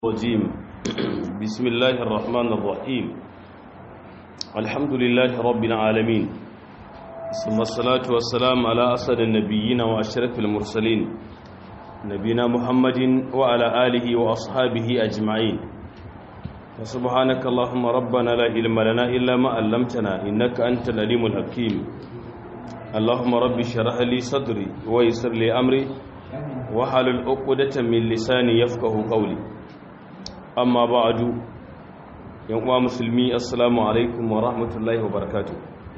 الرجيم بسم الله الرحمن الرحيم الحمد لله رب العالمين ثم الصلاة والسلام على أسد النبيين وأشرف المرسلين نبينا محمد وعلى آله وأصحابه أجمعين فسبحانك اللهم ربنا لا علم لنا إلا ما علمتنا إنك أنت العليم الحكيم اللهم رب اشرح لي صدري ويسر لي أمري وحلل عقدة من لساني يفقه قولي amma ba'adu yan uwa musulmi assalamu alaikum wa rahmatullahi wa barakatuh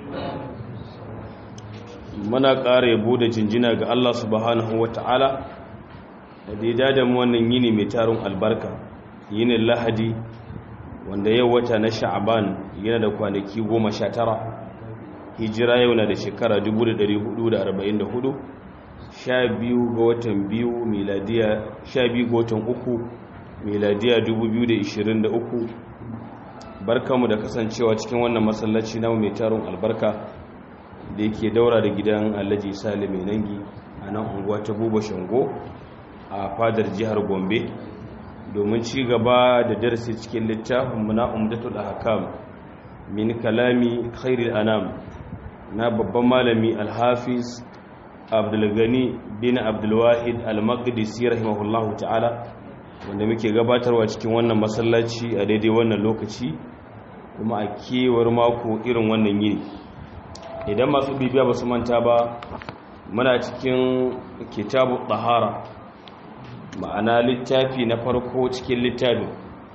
muna ƙara yabo da jinjina ga Allah subhanahu wa ta'ala da daida da mu wannan yini mai tarin albarka yinin lahadi wanda yau wata na sha'aban yana da kwanaki goma sha tara hijira yau na da shekara 1444 sha biyu ga watan biyu miladiya sha biyu ga watan uku miladiya 2023 barkamu da kasancewa cikin wannan masallaci na mai taron albarka da yake daura da gidan alhaji sale mai nangi a nan unguwa ta buba shango a fadar jihar gombe domin ci gaba da darasi cikin littafin muna umdatul ahkam min kalami khairul anam na babban malami alhafiz abdulgani bin abdulwahid al-maqdisi rahimahullahu ta'ala wanda muke gabatarwa cikin wannan masallaci a daidai wannan lokaci kuma a kewar mako irin wannan yini idan masu bibiya ba su manta ba muna cikin kitabu tahara ma'ana littafi na farko cikin littafin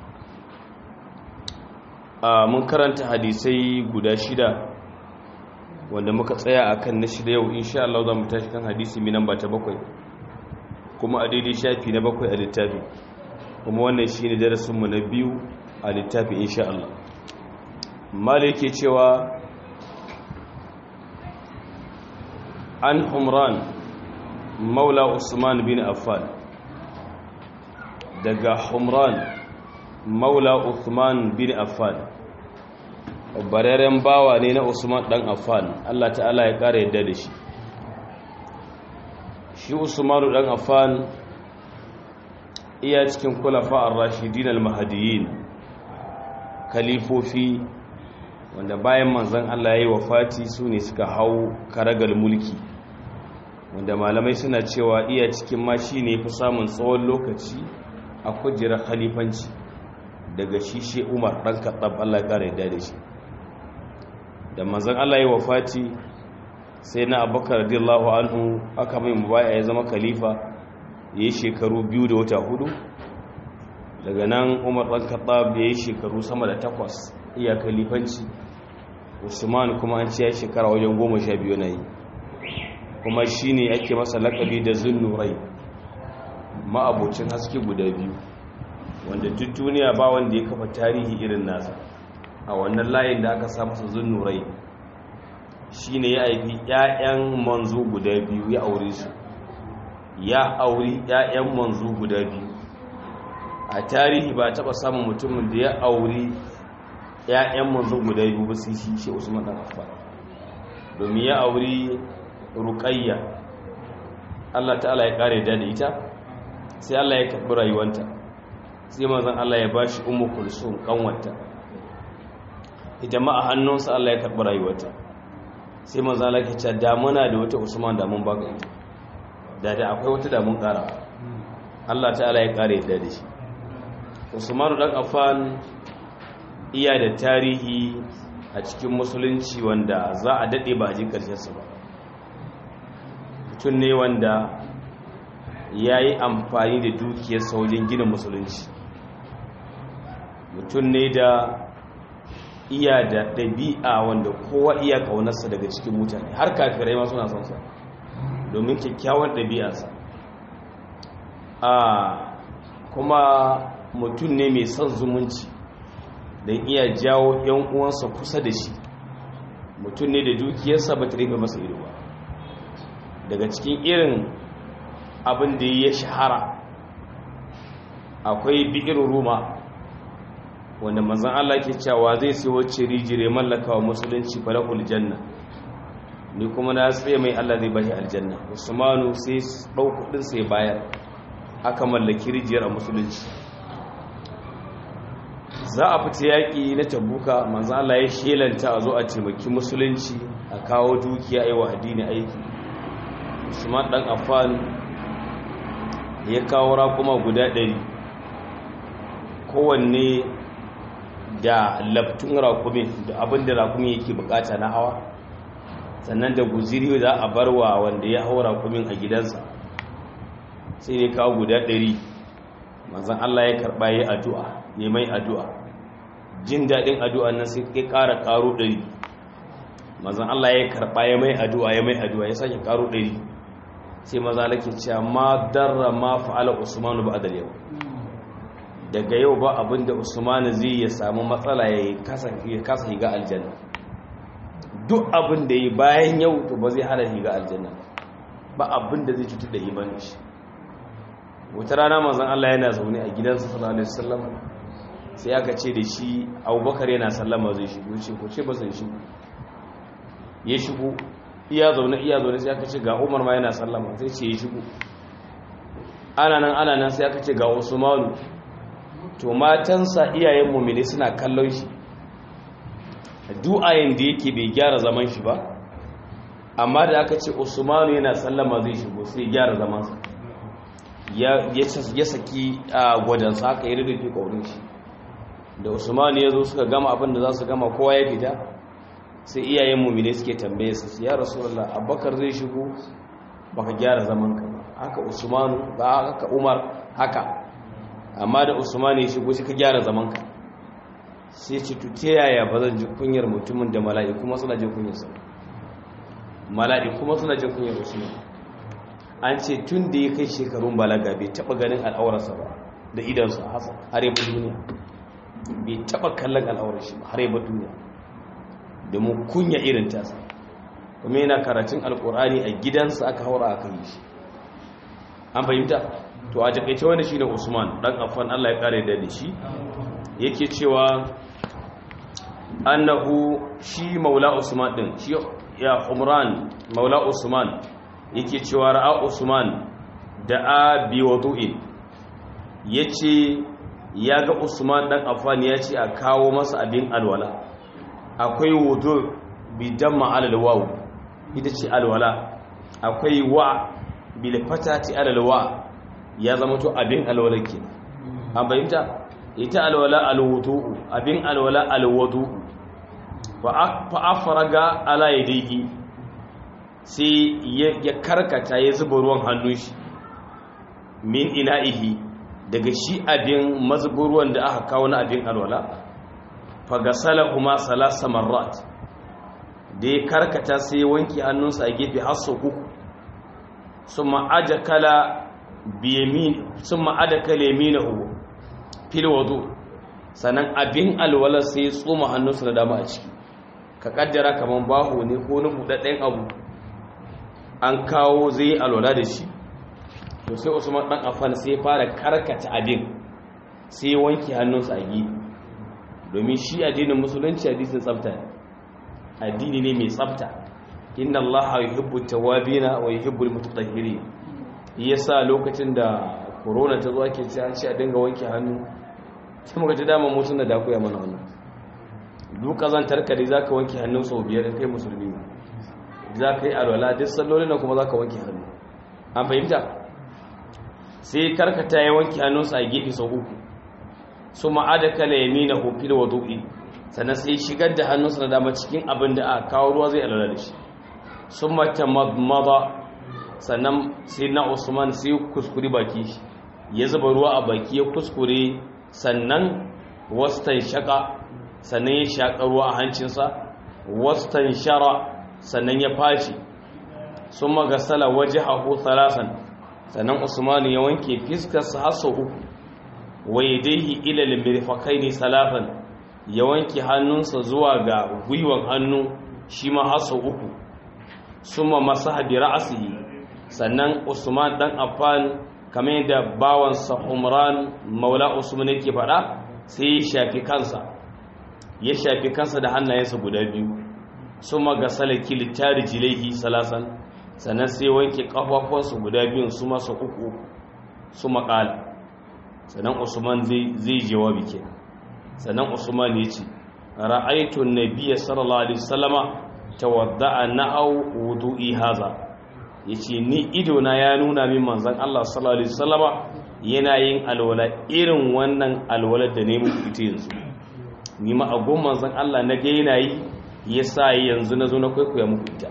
a mun karanta hadisai guda shida wanda muka tsaya akan na shida yau insha Allah za mu tashi kan hadisi minan ba ta bakwai kuma a daidai shafi na bakwai a littafi kuma wannan shi ne darasinmu na biyu a littafi insha Allah mala yake cewa an humran maula usman bin affan daga humran maula usman bin affan bararen bawa ne na usman dan affan Allah ta'ala ya kara yadda da shi shi usmanu dan affan iya cikin kulafa ar-rashidin al-mahdiyyin kalifofi wanda bayan manzon Allah yayi wafati su ne suka hau karagal mulki wanda malamai suna cewa iya cikin ma shine fi samun tsawon lokaci a kujerar khalifanci daga shi she Umar dan Khattab Allah ya kare da shi da manzon Allah yayi wafati sai na Abubakar radiyallahu anhu aka mai mubaya ya zama khalifa ya yi shekaru biyu da wata hudu daga nan umar ɗan kaɗab ya yi shekaru sama da takwas iya kalifanci usman kuma an ce ya shekara wajen goma sha biyu na yi kuma shi ne ake masa lakabi da zunnurai ma'abocin haske guda biyu wanda duk duniya ba wanda ya kafa tarihi irin nasa a wannan layin da aka sa masa zunnurai shi ne ya haifi 'ya'yan manzo guda biyu ya aure su ya auri ‘ya'yan manzo guda biyu a tarihi ba taɓa samun mutumin da ya auri ‘ya'yan manzo guda biyu ba sai shi shi usman ɗan affan domin ya auri ruƙayya allah ta'ala ya ƙare da ita sai allah ya karɓi rayuwanta sai mazan allah ya ba shi umu kulsun ƙanwata ita ma a hannunsa allah ya karɓi rayuwata sai mazan allah ke ce damuna da wata usman damun baka ita da da akwai wata damun kara Allah ta'ala ya kare yadda da shi Usmanu dan Affan iya da tarihi a cikin musulunci wanda za a dade ba a ji karshen sa ba mutum ne wanda yayi amfani da dukiyar wajen gina musulunci mutum ne da iya da ɗabi'a wanda kowa iya kaunarsa daga cikin mutane har kafirai ma suna son sa domin kyakkyawan ɗabi'arsa a kuma mutum ne mai son zumunci don iya jawo 'yan uwansa kusa da shi mutum ne da dukiyarsa ba ta rufe masa ido ba daga cikin irin abin da ya shahara akwai bi'ir ruma wanda manzan Allah ke cewa zai sai wacce rijire mallaka wa musulunci falahul janna ni kuma na tsaye mai Allah zai bashi aljanna usmanu sai ɗau kudin sai bayar aka mallaki rijiyar a musulunci za a fita yaƙi na tabuka manzo Allah ya shelanta a zo a taimaki musulunci a kawo dukiya yi wa addini aiki Usman dan Affan ya kawo raƙuma guda ɗari kowanne da laftun raƙumin da abin da raƙumin yake bukata na hawa sannan da guziri za a barwa wanda ya hau raƙumin a gidansa sai ya kawo guda ɗari manzan Allah ya karɓa ya addu'a ya mai addu'a jin daɗin addu'a nan sai ya ƙara ƙaro ɗari manzan Allah ya karɓa ya mai addu'a ya mai addu'a ya sake ƙaro ɗari sai maza lake cewa ma darra ma fa'ala usmanu ba adal yau daga yau ba abinda usmanu zai ya samu matsala ya kasa higa aljanna duk abin da yi bayan yau to ba zai hana higa aljanna ba abin da zai cutar da imanin shi wata rana manzon Allah yana zaune a gidansa sallallahu alaihi wasallam sai aka ce da shi Abubakar yana sallama zai shigo ce ko ce ba zai shigo ya shigo iya zaune iya zaune sai aka ce ga Umar ma yana sallama sai ce ya shigo ana nan ana nan sai aka ce ga Usmanu to matansa iyayen mu'mini suna kallon shi du'ayin da yake bai gyara zaman shi ba amma da aka ce Usmanu yana sallama zai shigo sai gyara zamansa ya saki a gwadansa haka yi rufe ƙaurin shi da usman ya zo suka gama abin da za su gama kowa ya fita sai iyayen mummine suke tambaye su ya rasulallah abubakar zai shigo baka gyara zaman ka ba haka usmanu ba haka umar haka amma da usman ya shigo sai ka gyara zaman ka sai ce to ta yaya ba zan ji kunyar mutumin da mala'iku kuma suna jin kunyar sa mala'iku kuma suna jin kunyar usman an ce tun da ya kai shekarun balaga bai taba ganin al'aurarsa ba da idansa har yi duniya bai taba kallon al'aurar shi ba har yi duniya domin kunya irin tasa kuma yana karatun alkur'ani a gidansa aka haura aka yi shi an fahimta to a takaice wanda shi ne usman dan afan allah ya kare da shi yake cewa annahu shi maula usman din shi ya umran maula usman yake cewa ra'a Usman da a bi wudu'in yace ya ga Usman dan Affan ya ce a kawo masa abin alwala akwai wudu bi damma alal waw ita ce alwala akwai wa bil fatati alal wa ya zama to abin alwala ke an bayyana ita alwala alwudu abin alwala alwudu fa afraga ala yadihi sai ya karkata ya zuba ruwan hannun shi min ina'ihi daga shi abin mazubin ruwan da aka kawo na abin alwala fagasala kuma salasa marrat da ya karkata sai wanki hannunsa a gefe har sau uku sun ma'ada kala yaminahu fil wadu sannan abin alwala sai ya tsoma hannunsa da dama a ciki ka kaddara kamar baho ne ko na buɗaɗɗen abu an kawo zai alwala da shi to sai usman dan afan sai fara karkata abin sai wanke hannunsa a gi domin shi addinin musulunci addinin tsafta addini ne mai tsafta inna allaha yuhibbu tawabina wa yuhibbu almutatahhirin yasa lokacin da corona ta zo ake cewa a dinga wanke hannu sai muka ji dama mutun da da koya mana wannan duk kazantar ka dai zaka wanke hannun sau biyar kai musulmi za ka yi alwala duk sallolin kuma za ka wanke hannu an fahimta sai karkata ya wanke hannunsa a gefe sau uku su ma'ada kala ya mina hufil wa du'i sannan sai shigar da hannunsa na dama cikin abin da aka kawo ruwa zai alwala da shi sun mata maza sannan sai na usman sai kuskure baki ya zuba ruwa a baki ya kuskure sannan wastan shaka sannan ya shaƙa ruwa a hancinsa wastan shara sannan ya faci sun magasala waje haku talasan sannan usmanu ya wanke fiskarsa har sau uku waye daihi ilal mirfakai ne salafan ya wanke hannunsa zuwa ga gwiwan hannu shi ma har sau uku sun ma masu haɗi ra'asihi sannan usman ɗan affan kamar yadda bawansa umran maula usman yake faɗa sai ya shafi kansa ya shafi kansa da hannayensa guda biyu sun magasala kilitari jilaihi salasan sannan sai wanke kafafuwansu guda biyun su masa uku su makala sannan usman zai jawabi ke sannan usman ya ce ra'aitu nabiyya sallallahu alaihi wasallama tawadda'a na'aw wudu'i haza yace ni ido na ya nuna min manzon Allah sallallahu alaihi wasallama yana yin alwala irin wannan alwalar da ne muku ita yanzu ni ma agon manzon Allah na ga yana yi yasa yanzu nazo na kwaikwaya muku ita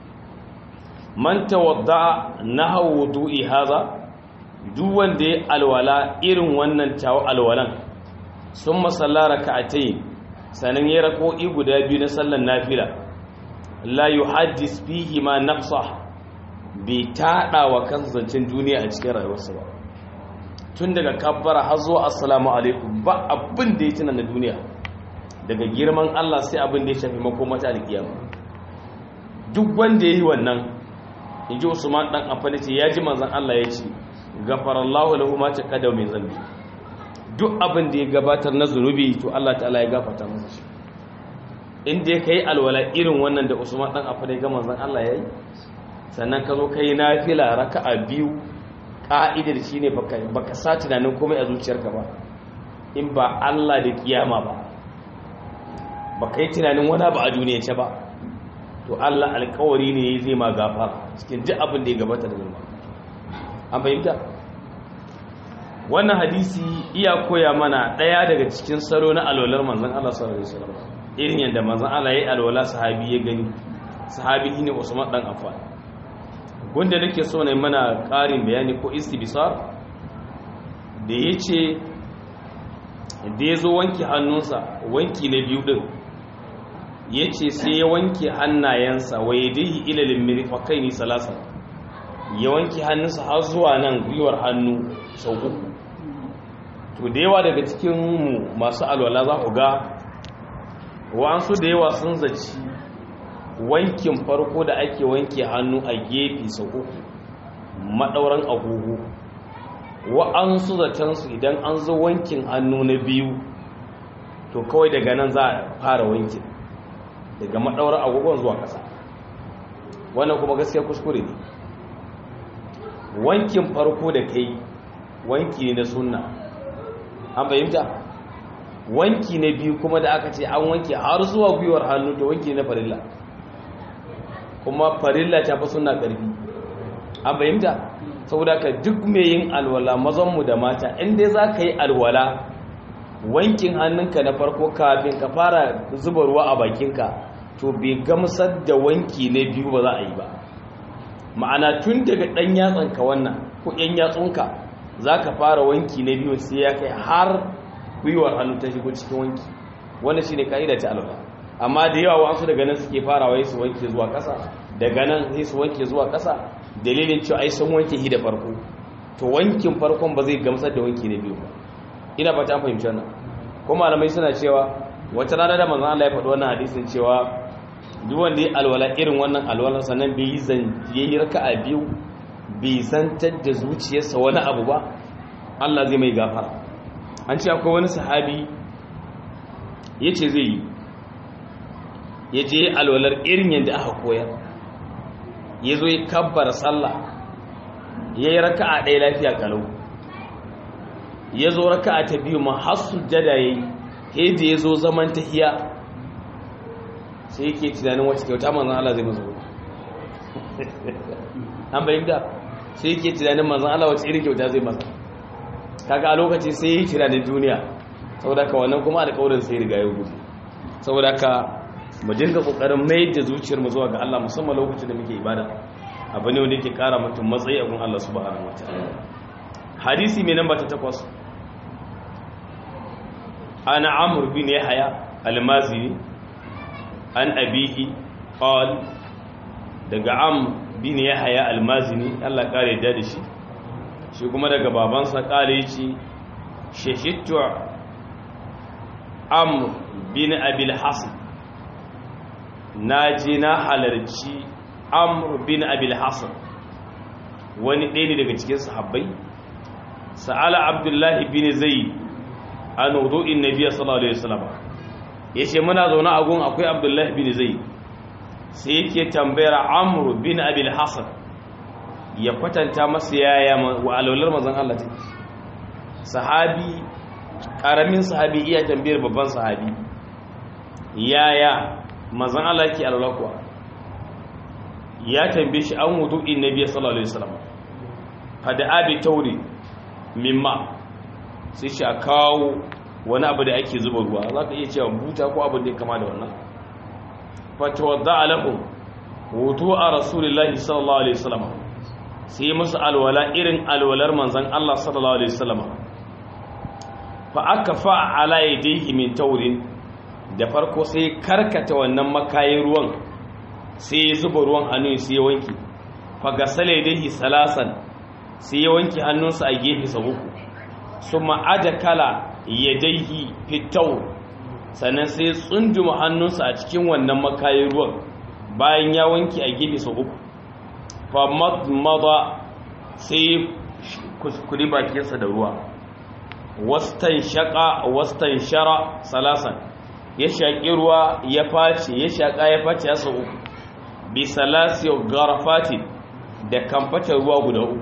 man tawadda'a na'aw wudu'i haza duk wanda ya alwala irin wannan tawo alwalan sun masalla raka'atai sanan ya rako'i guda biyu na sallar nafila la yuhaddis fihi ma nafsa bai taɗa wa kan zancen duniya a cikin rayuwarsa ba tun daga kabbara har zuwa assalamu alaikum ba abin da ya tuna na duniya daga girman Allah sai abin da ya shafi makomata da kiyama duk wanda ya yi wannan in ji usman ɗan amfani ce ya ji manzan Allah ya ce gafarallahu lahu ma taqaddama min zambi duk abin da ya gabatar na zunubi to Allah ta'ala ya gafarta masa shi inda ya kai alwala irin wannan da Usman dan Affan ga manzon Allah yayi sannan ka zo kai nafila raka'a biyu ka'idar shine baka baka sa tunanin komai a zuciyarka ba in ba Allah da kiyama ba baka yi tunanin wani ba a duniya ce ba to Allah alƙawari ne zai ma gafara cikin duk abin da ya gabata da zunubi an fahimta wannan hadisi iya koya mana ɗaya daga cikin salo na alwalar manzan Allah sallallahu alaihi wasallam irin yadda manzan Allah ya yi alwala sahabi ya gani sahabi ne Usman dan Affan gunda nake so ne mana ƙarin bayani ko istibsar da yace da yazo wanke hannunsa wanki na biyu din yace sai ya wanke hannayensa wa yadihi ila limrifaqaini salasa ya wanke hannunsa har zuwa nan gwiwar hannu sau uku to da yawa daga cikin mu masu alwala za ku ga wa'ansu da yawa sun zaci wankin farko da ake wanke hannu a gefe sau uku maɗauran agogo wa'ansu zatansu idan an zo wankin hannu na biyu to kawai daga nan za a fara wankin daga maɗauran agogon zuwa ƙasa wannan kuma gaskiya kuskure ne wankin farko da kai wanki ne na sunna an fahimta wanki na biyu kuma da aka ce an wanke har zuwa gwiwar hannu to wanki na farilla kuma farilla ta fi sunna ƙarfi an fahimta saboda ka duk mai yin alwala mazanmu da mata inda za ka yi alwala wankin hannunka na farko kafin ka fara zuba ruwa a bakinka to bai gamsar da wanki na biyu ba za a yi ba ma'ana tun daga ɗan yatsanka wannan ko ɗan yatsunka za ka fara wanki na biyu sai ya kai har gwiwar hannu ta shigo cikin wanki wanda shi ne ka'ida ta alwala amma da yawa wasu daga nan suke farawa su wanke zuwa ƙasa daga nan sai su wanke zuwa ƙasa dalilin cewa ai sun wanke shi da farko to wankin farkon ba zai gamsar da wanki na biyu ba ina ba ta fahimci wannan ko malamai suna cewa wata rana da manzon Allah ya faɗi wannan hadisin cewa duk wanda ya alwala irin wannan alwala sannan bai yi zan yayi raka'a biyu bai zantar da zuciyarsa wani abu ba Allah zai mai gafara an ce akwai wani sahabi yace zai yi yaje alwalar irin yadda aka koyar yazo ya kabbara sallah yayi raka'a ɗaya lafiya kalau yazo raka'a ta biyu ma har sujjada yayi sai ya zo zaman tahiya sai yake tunanin wacce kyauta manzan Allah zai mazo an bayyanta sai yake tunanin manzan Allah wacce irin kyauta zai masa kaga a lokaci sai yi tunanin duniya saboda ka wannan kuma alƙawarin sai riga ya gudu saboda ka mu dinga kokarin mai da zuciyar mu zuwa ga Allah musamman lokacin da muke ibada abu ne wanda yake kara mutum matsayi a gun Allah subhanahu wataala hadisi mai namba ta takwas ana amur bin yahya almazini an abihi qal daga am bin yahya almazini Allah kare da shi shi kuma daga babansa kare yace shahidtu am bin abil hasan naji na halarci amr bin abil hasan wani ɗaya ne daga cikin sahabbai sa'ala abdullahi bin zaid an wudu'in nabiyyi sallallahu alaihi wasallam yace muna zaune a gun akwai abdullahi bin zaid sai yake tambayar amr bin abil hasan ya kwatanta masa yaya wa alwalar manzon Allah take sahabi karamin sahabi iya tambayar babban sahabi yaya manzon Allah yake alwala kuwa ya tambaye shi an wudu'in nabi sallallahu alaihi wasallam fada abi tauri mimma sai shi a kawo wani abu da ake zuba ruwa za ka iya cewa buta ko abin da ya kama da wannan fatawadda alahum wudu a rasulullahi sallallahu alaihi wasallam sai musu alwala irin alwalar manzon Allah sallallahu alaihi wasallam fa aka fa ala yadihi min taurin da farko sai karkata wannan makayin ruwan sai ya zuba ruwan hannun sai ya wanki fa gasala yadihi salasan sai ya wanki hannunsa a gefe sa uku summa adakala yadaihi fitau sannan sai tsunduma hannunsa a cikin wannan makayin ruwan bayan ya wanki a gefe sau uku fa madmada sai kuskuri bakinsa da ruwa wastan shaka wastan shara salasan ya shaƙi ruwa ya face ya shaƙa ya face ya sau uku bi salasi garafati da kamfatar ruwa guda uku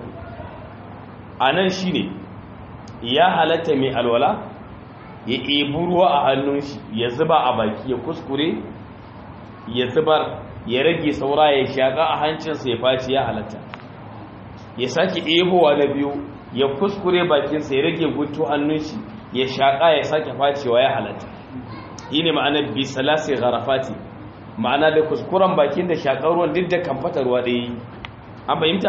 a nan shi ne ya halatta mai alwala ya ebi ruwa a hannun shi ya zuba a baki ya kuskure ya zubar ya rage saura ya shaƙa a hancinsa ya faci ya halatta ya sake ebowa na biyu ya kuskure bakinsa ya rage gutu hannun shi ya shaƙa ya sake facewa ya halatta yi ne ma'ana bisalasi gharafati ma'ana da kuskuren bakin da shaƙar ruwan duk da kamfata ruwa da yi an fahimta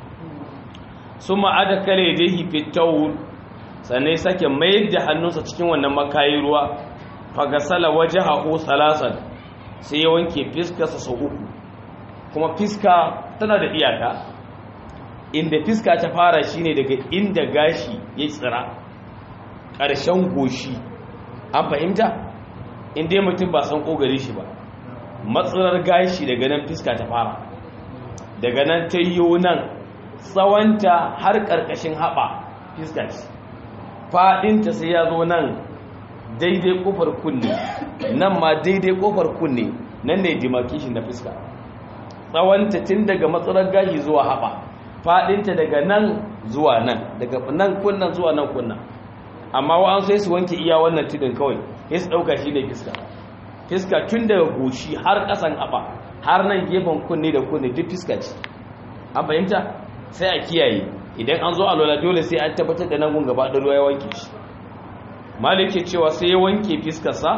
sun ma'ada kare da yi fitowun sannan sake mayar da hannunsa cikin wannan makayi ruwa fagasala waje haƙo salasan sai ya wanke fiskarsa sau uku kuma fiska tana da iyaka inda fiska ta fara shine daga inda gashi ya tsira ƙarshen goshi an fahimta inda mutum ba san ƙogare shi ba matsirar gashi daga nan fiska ta fara daga nan ta yi nan tsawonta har ƙarƙashin haɓa fiska ce faɗinta sai ya zo nan daidai ƙofar kunne nan ma daidai ƙofar kunne nan ne demarcation na fiska tsawonta tun daga matsalar gashi zuwa haɓa faɗinta daga nan zuwa nan daga nan kunnan zuwa nan kunnan amma wa'an sai su wanke iya wannan tudun kawai sai su ɗauka shi ne fiska fiska tun daga goshi har ƙasan haɓa har nan gefen kunne da kunne duk fiska ce an fahimta sai a kiyaye idan an zo alwala dole sai an tabbatar da nan gun gaba da ruwa ya wanke shi malik ke cewa sai ya wanke fiskarsa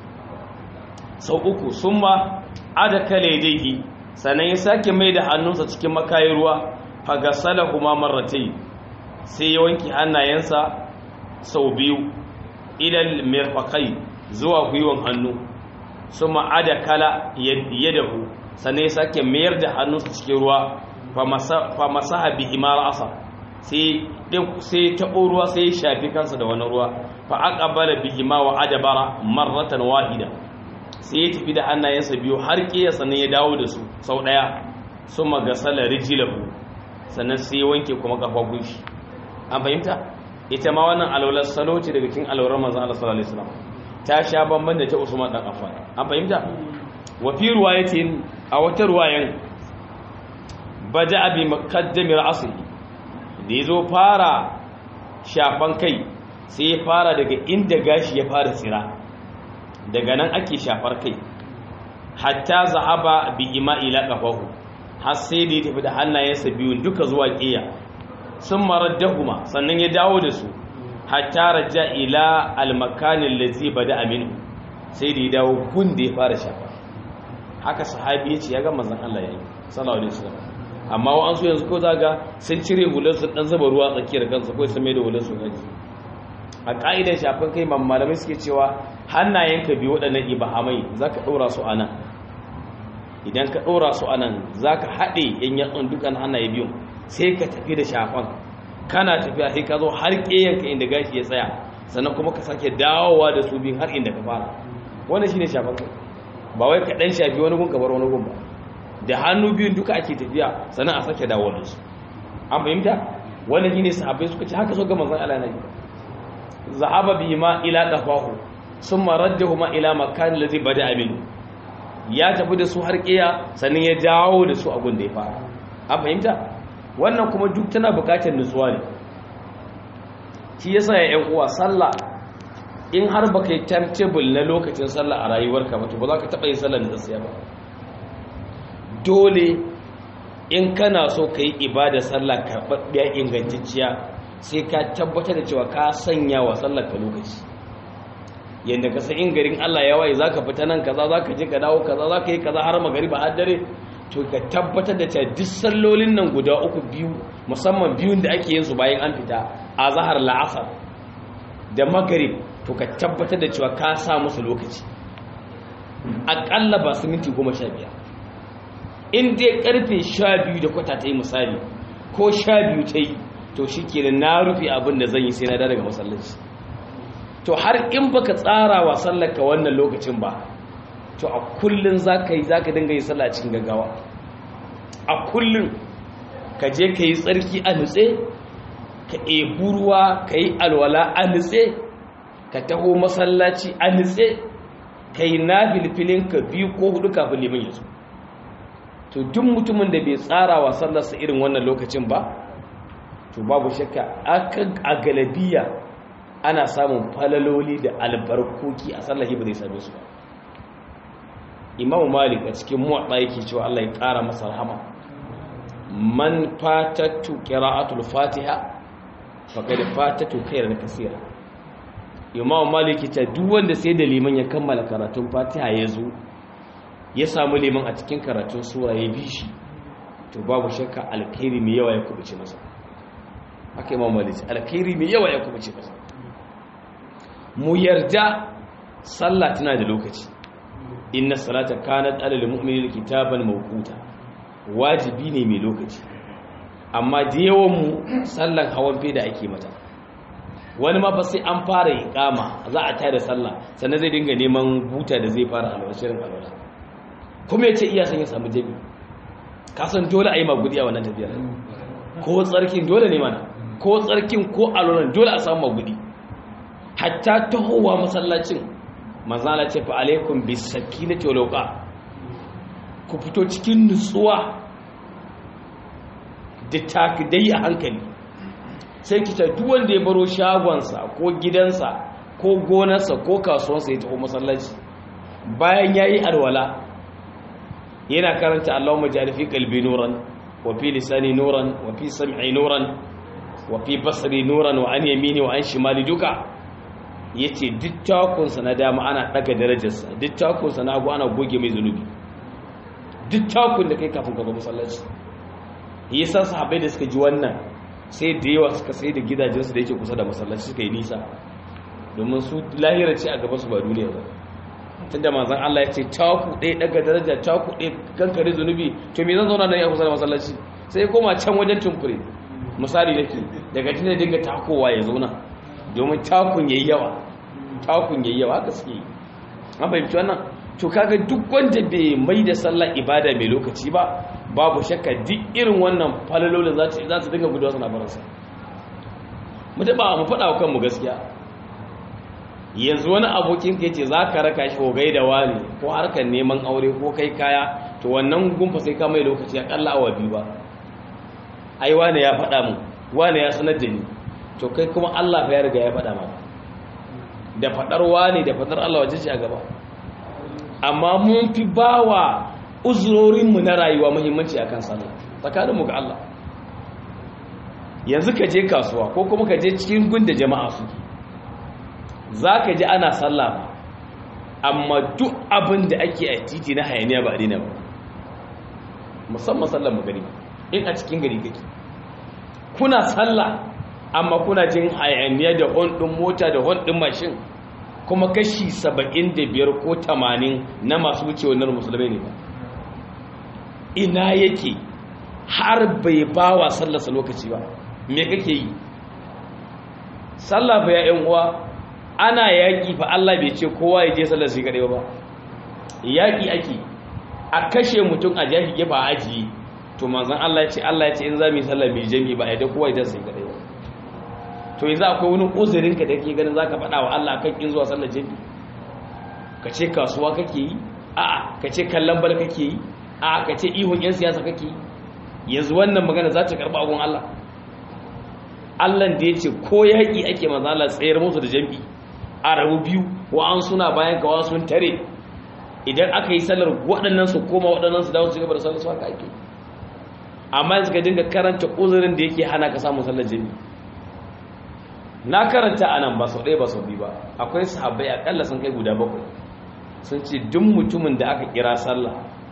sau uku sun ma ada kale daihi sannan ya sake mai da hannunsa cikin makayin ruwa fagasala kuma marratai sai ya wanke hannayensa sau biyu ilal mirfakai zuwa gwiwan hannu sun ma ada kala yadahu sannan ya sake mayar da hannunsa cikin ruwa fa masaha bihi ma ra'asa sai sai taɓo ruwa sai ya shafi kansa da wani ruwa fa aqbala bihi ma wa adabara marratan wahida sai ya tafi da hannayensa biyu har kiya sannan ya dawo da su sau daya summa gasala rijlahu sannan sai ya wanke kuma kafafun shi an fahimta ita ma wannan alwalar salo ce daga cikin alwalar manzon Allah sallallahu alaihi wasallam ta sha bamban da ta Usman dan Affan an fahimta wa fi ruwayatin a wata ruwayan bada bi muqaddamir asli da ya zo fara shafan kai sai ya fara daga inda gashi ya fara tsira daga nan ake shafar kai hatta zahaba bi ima ila qafahu har sai da ya tafi da hannayensa biyun duka zuwa ƙiya sun maraddahuma sannan ya dawo da su hatta raja ila almakanin lazi bada aminu sai da ya dawo gun da ya fara shafa haka sahabi ya ce ya ga manzon Allah yayi sallallahu alaihi wasallam amma wa'ansu yanzu ko zaga sun cire hular su dan zuba ruwa tsakiyar kansu ko sun mai da hular su gaji a ka'idar shafin kai malamai suke cewa hannayenka biyu waɗannan ibahamai zaka ɗora su anan idan ka ɗora su anan zaka haɗe yan yatsun dukan hannaye biyun sai ka tafi da shafan kana tafiya sai ka zo har ƙeyanka inda gashi ya tsaya sannan kuma ka sake dawowa da su biyun har inda ka fara wannan shine shafan kai ba wai ka ɗan shafi wani gun ka bar wani gun ba da hannu biyun duka ake tafiya sannan a sake dawo da su an fahimta wannan shine sahabbai suka ce haka so ga manzon Allah nabi zahaba bi ma ila qafahu summa raddahuma ila makan alladhi bada min ya tafi da su har kiya sannan ya dawo da su a gun da ya fara an fahimta wannan kuma duk tana bukatar nutsuwa ne shi yasa ya yan uwa sallah in har baka yi timetable na lokacin sallah a rayuwarka ba to ba za ka taɓa yin sallar da tsaya ba dole in kana so ka yi ibada sallah karɓaɓɓiya ingantacciya sai ka tabbatar da cewa ka sanya wa sallar ka lokaci yadda ka san in garin Allah ya waye zaka fita nan kaza zaka je ka dawo kaza zaka yi kaza har magariba har dare to ka tabbatar da cewa duk sallolin nan guda uku biyu musamman biyun da ake yin su bayan an fita a zahar la'asar da magarib to ka tabbatar da cewa ka sa musu lokaci aƙalla ba su minti goma sha biyar in dai karfe sha biyu da kwata ta yi misali ko sha biyu ta yi to shi ke na rufe abin da zan yi sai na da daga masallaci to har in baka tsara wa sallaka wannan lokacin ba to a kullun zaka yi zaka dinga yi sallah cikin gaggawa a kullun ka je ka yi tsarki a nutse ka ebu ruwa ka yi alwala a nutse ka taho masallaci a nutse ka yi nafilfilin ka biyu ko hudu kafin liman ya zo to duk mutumin da bai tsara wa sallarsa irin wannan lokacin ba to babu shakka a galabiya ana samun falaloli da albarkoki a sallahi ba zai same su ba imamu malik a cikin muwaɗa yake cewa allah ya ƙara masa rahama man fatattu qira'atul fatiha faqad fatattu khairan kaseera imamu malik ta duk wanda sai da liman ya kammala karatun fatiha ya zo ya samu liman a cikin karatun sura ya bi shi to babu shakka alkhairi mai yawa ya kubuce masa haka imamu malik alkhairi mai yawa ya kubuce masa mu yarda sallah tana da lokaci inna salata kanat alal mu'minina kitaban mawquta wajibi ne mai lokaci amma da yawan mu sallan hawan feda ake mata wani ma fa sai an fara iqama za a tada sallah sannan zai dinga neman buta da zai fara alwala shirin alwala kuma yace iya san ya samu jami ka san dole a yi magudi a wannan tafiyar ko tsarkin dole ne mana ko tsarkin ko alwalan dole a samu magudi hatta tahowa masallacin mazala ce fa alaikum bisakinati wal waqa ku fito cikin nutsuwa da takidai a hankali sai ki ta duk wanda ya baro shagonsa ko gidansa ko gonarsa ko kasuwarsa ya taho masallaci bayan yayi alwala yana karanta Allahumma ja'al fi qalbi nuran wa fi lisani nuran wa fi sam'i nuran wa fi basri nuran wa an yamini wa an shimali duka ya ce duk takunsa na dama ana ɗaga darajarsa duk takunsa na hagu ana goge mai zunubi duk takun da kai kafin gaba masallaci yi sa sahabai da suka ji wannan sai da yawa suka sai da gidajensu da yake kusa da masallaci suka yi nisa domin su lahira ce a gaba su ba duniya ba tun da manzan Allah ya ce taku ɗaya ɗaga daraja taku ɗaya kankare zunubi to me zan zauna nan ya kusa da masallaci sai koma can wajen tunkure misali nake daga tun dinga takowa ya zauna domin takun yayi yawa takun yayi yawa haka suke an fahimci wannan to kaga duk wanda bai mai da sallah ibada mai lokaci ba babu shakka duk irin wannan falalolin za za su dinga gudawa suna baransa mu taba mu faɗa wa kanmu gaskiya yanzu wani abokin ka yace za ka raka shi hogai da wani ko harkar neman aure ko kai kaya to wannan gumfa sai ka mai lokaci akalla awa biyu ba ai wani ya faɗa mu wani ya sanar da ni to kai kuma Allah ya riga ya faɗa maka da faɗar wani da faɗar Allah waje ce a gaba amma mun fi bawa uzurorinmu na rayuwa muhimmanci akan sallah tsakaninmu ga Allah yanzu ka je kasuwa ko kuma ka je cikin gunda jama'a su za ka ji ana sallah ba amma duk abin da ake a titi na hayaniya ba a dina ba musamman sallar magani in a cikin gari kake kuna sallah amma kuna jin hayaniya da hon ɗin mota da hon ɗin mashin kuma kashi saba'in da biyar ko tamanin na masu wuce wannan musulmai ne ba ina yake har bai ba wa sallarsa lokaci ba me kake yi sallah fa ya uwa ana yaƙi fa Allah bai ce kowa ya je sallar shi kaɗai ba yaƙi ake a kashe mutum a jahi gefa a ajiye to manzan Allah ya ce Allah ya ce in za mu yi sallar mai jami ba a yadda kowa ya je sai kaɗai ba to yanzu akwai wani uzurin ka da ke ganin zaka faɗa wa Allah kan kin zuwa sallar jami ka ce kasuwa kake yi a'a ka ce kallon bal kake yi a'a ka ce ihun yan siyasa kake yi yanzu wannan magana za ta karɓa agun Allah Allah da ya ce ko yaƙi ake manzan Allah tsayar musu da jami a rabu biyu wa'an suna bayan ka sun tare idan aka yi sallar waɗannan su koma waɗannan su dawo su gaba da sallar su haka ake amma yanzu ka dinga karanta uzurin da yake hana ka samun sallar jini na karanta a nan ba sau ɗaya ba sau biyu ba akwai sahabbai akalla sun kai guda bakwai sun ce duk mutumin da aka kira sallah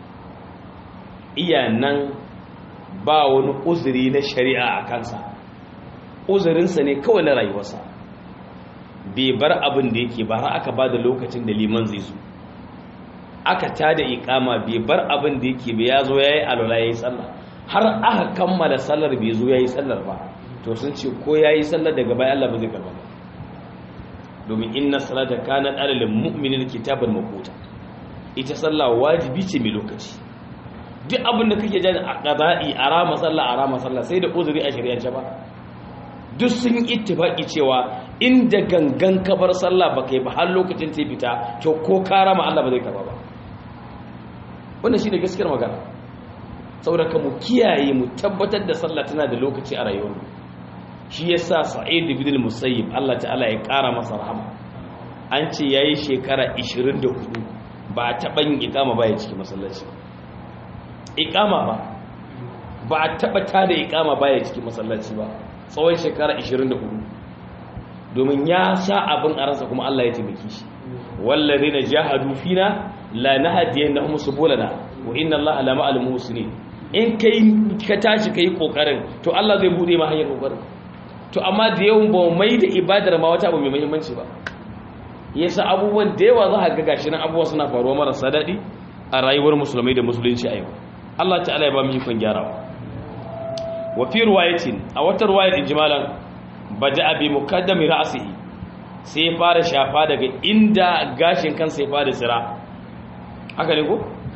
iya nan ba wani uzuri na shari'a a kansa uzurinsa ne kawai na rayuwarsa bai bar abin da yake ba har aka ba da lokacin da liman zai zo aka tada ikama bai bar abin da yake bai ya zo ya yi alola ya yi sallah har aka kammala sallar bai zo ya yi sallar ba to sun ce ko ya yi sallar daga bayan Allah ba zai karba ba domin inna salata kana alal mu'minin kitaban maquta ita sallah wajibi ce mai lokaci duk abin da kake jani a qada'i a rama sallah a rama sallah sai da uzuri a shari'ance ba duk sun ittifaki cewa inda gangan kabar sallah ba kai ba har lokacin ta fita to ko ka rama Allah ba zai karba ba wannan shine gaskiyar magana saboda ka mu kiyaye mu tabbatar da sallah tana da lokaci a rayuwarmu shi ya sa sa'id ibn al-musayyib Allah ta'ala ya ƙara masa rahama an ce yayi shekara 24 ba a taɓa yin iqama ba ya cikin masallaci iqama ba ba a taɓa tada iqama ba ya cikin masallaci ba tsawon shekara 24 domin ya sa abin a ransa kuma Allah ya taimake shi wallazina jahadu fina la nahdiyannahum subulana wa inna Allaha la ma'al muhsinin in kai ka tashi kai kokarin to Allah zai bude ma hanyar kokarin to amma da yawan ba mai da ibadar ma wata abu mai muhimmanci ba yasa abubuwan da yawa za a ga gashi nan abubuwa suna faruwa marasa daɗi a rayuwar musulmai da musulunci a yau Allah ta'ala ya ba mu ikon gyarawa wa fi riwayatin a wata riwayar injimalan bada bi mukaddami ra'sihi sai ya fara shafa daga inda gashin kansa ya fara tsira haka ne ko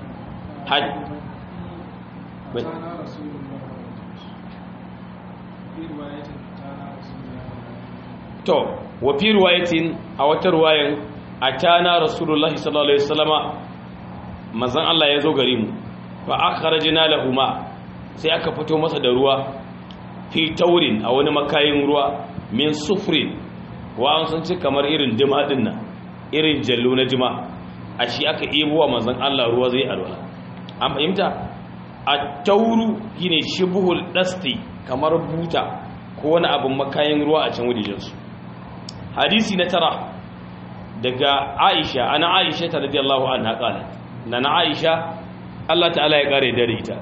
to wa fi riwayatin a wata riwayan atana rasulullahi sallallahu alaihi wasallama manzon Allah ya zo gare mu fa akhrajna lahuma sai aka fito masa da ruwa fi taurin a wani makayin ruwa min sufrin wa an san ci kamar irin dima din nan irin jallo na jima a shi aka ebo wa manzon Allah ruwa zai alwala an fahimta a tauru shine shibhul dasti kamar buta ko wani abin makayin ruwa a can wajejensu hadisi na tara daga aisha ana aisha ta radiyallahu anha qalat na na aisha Allah ta'ala ya kare dare ita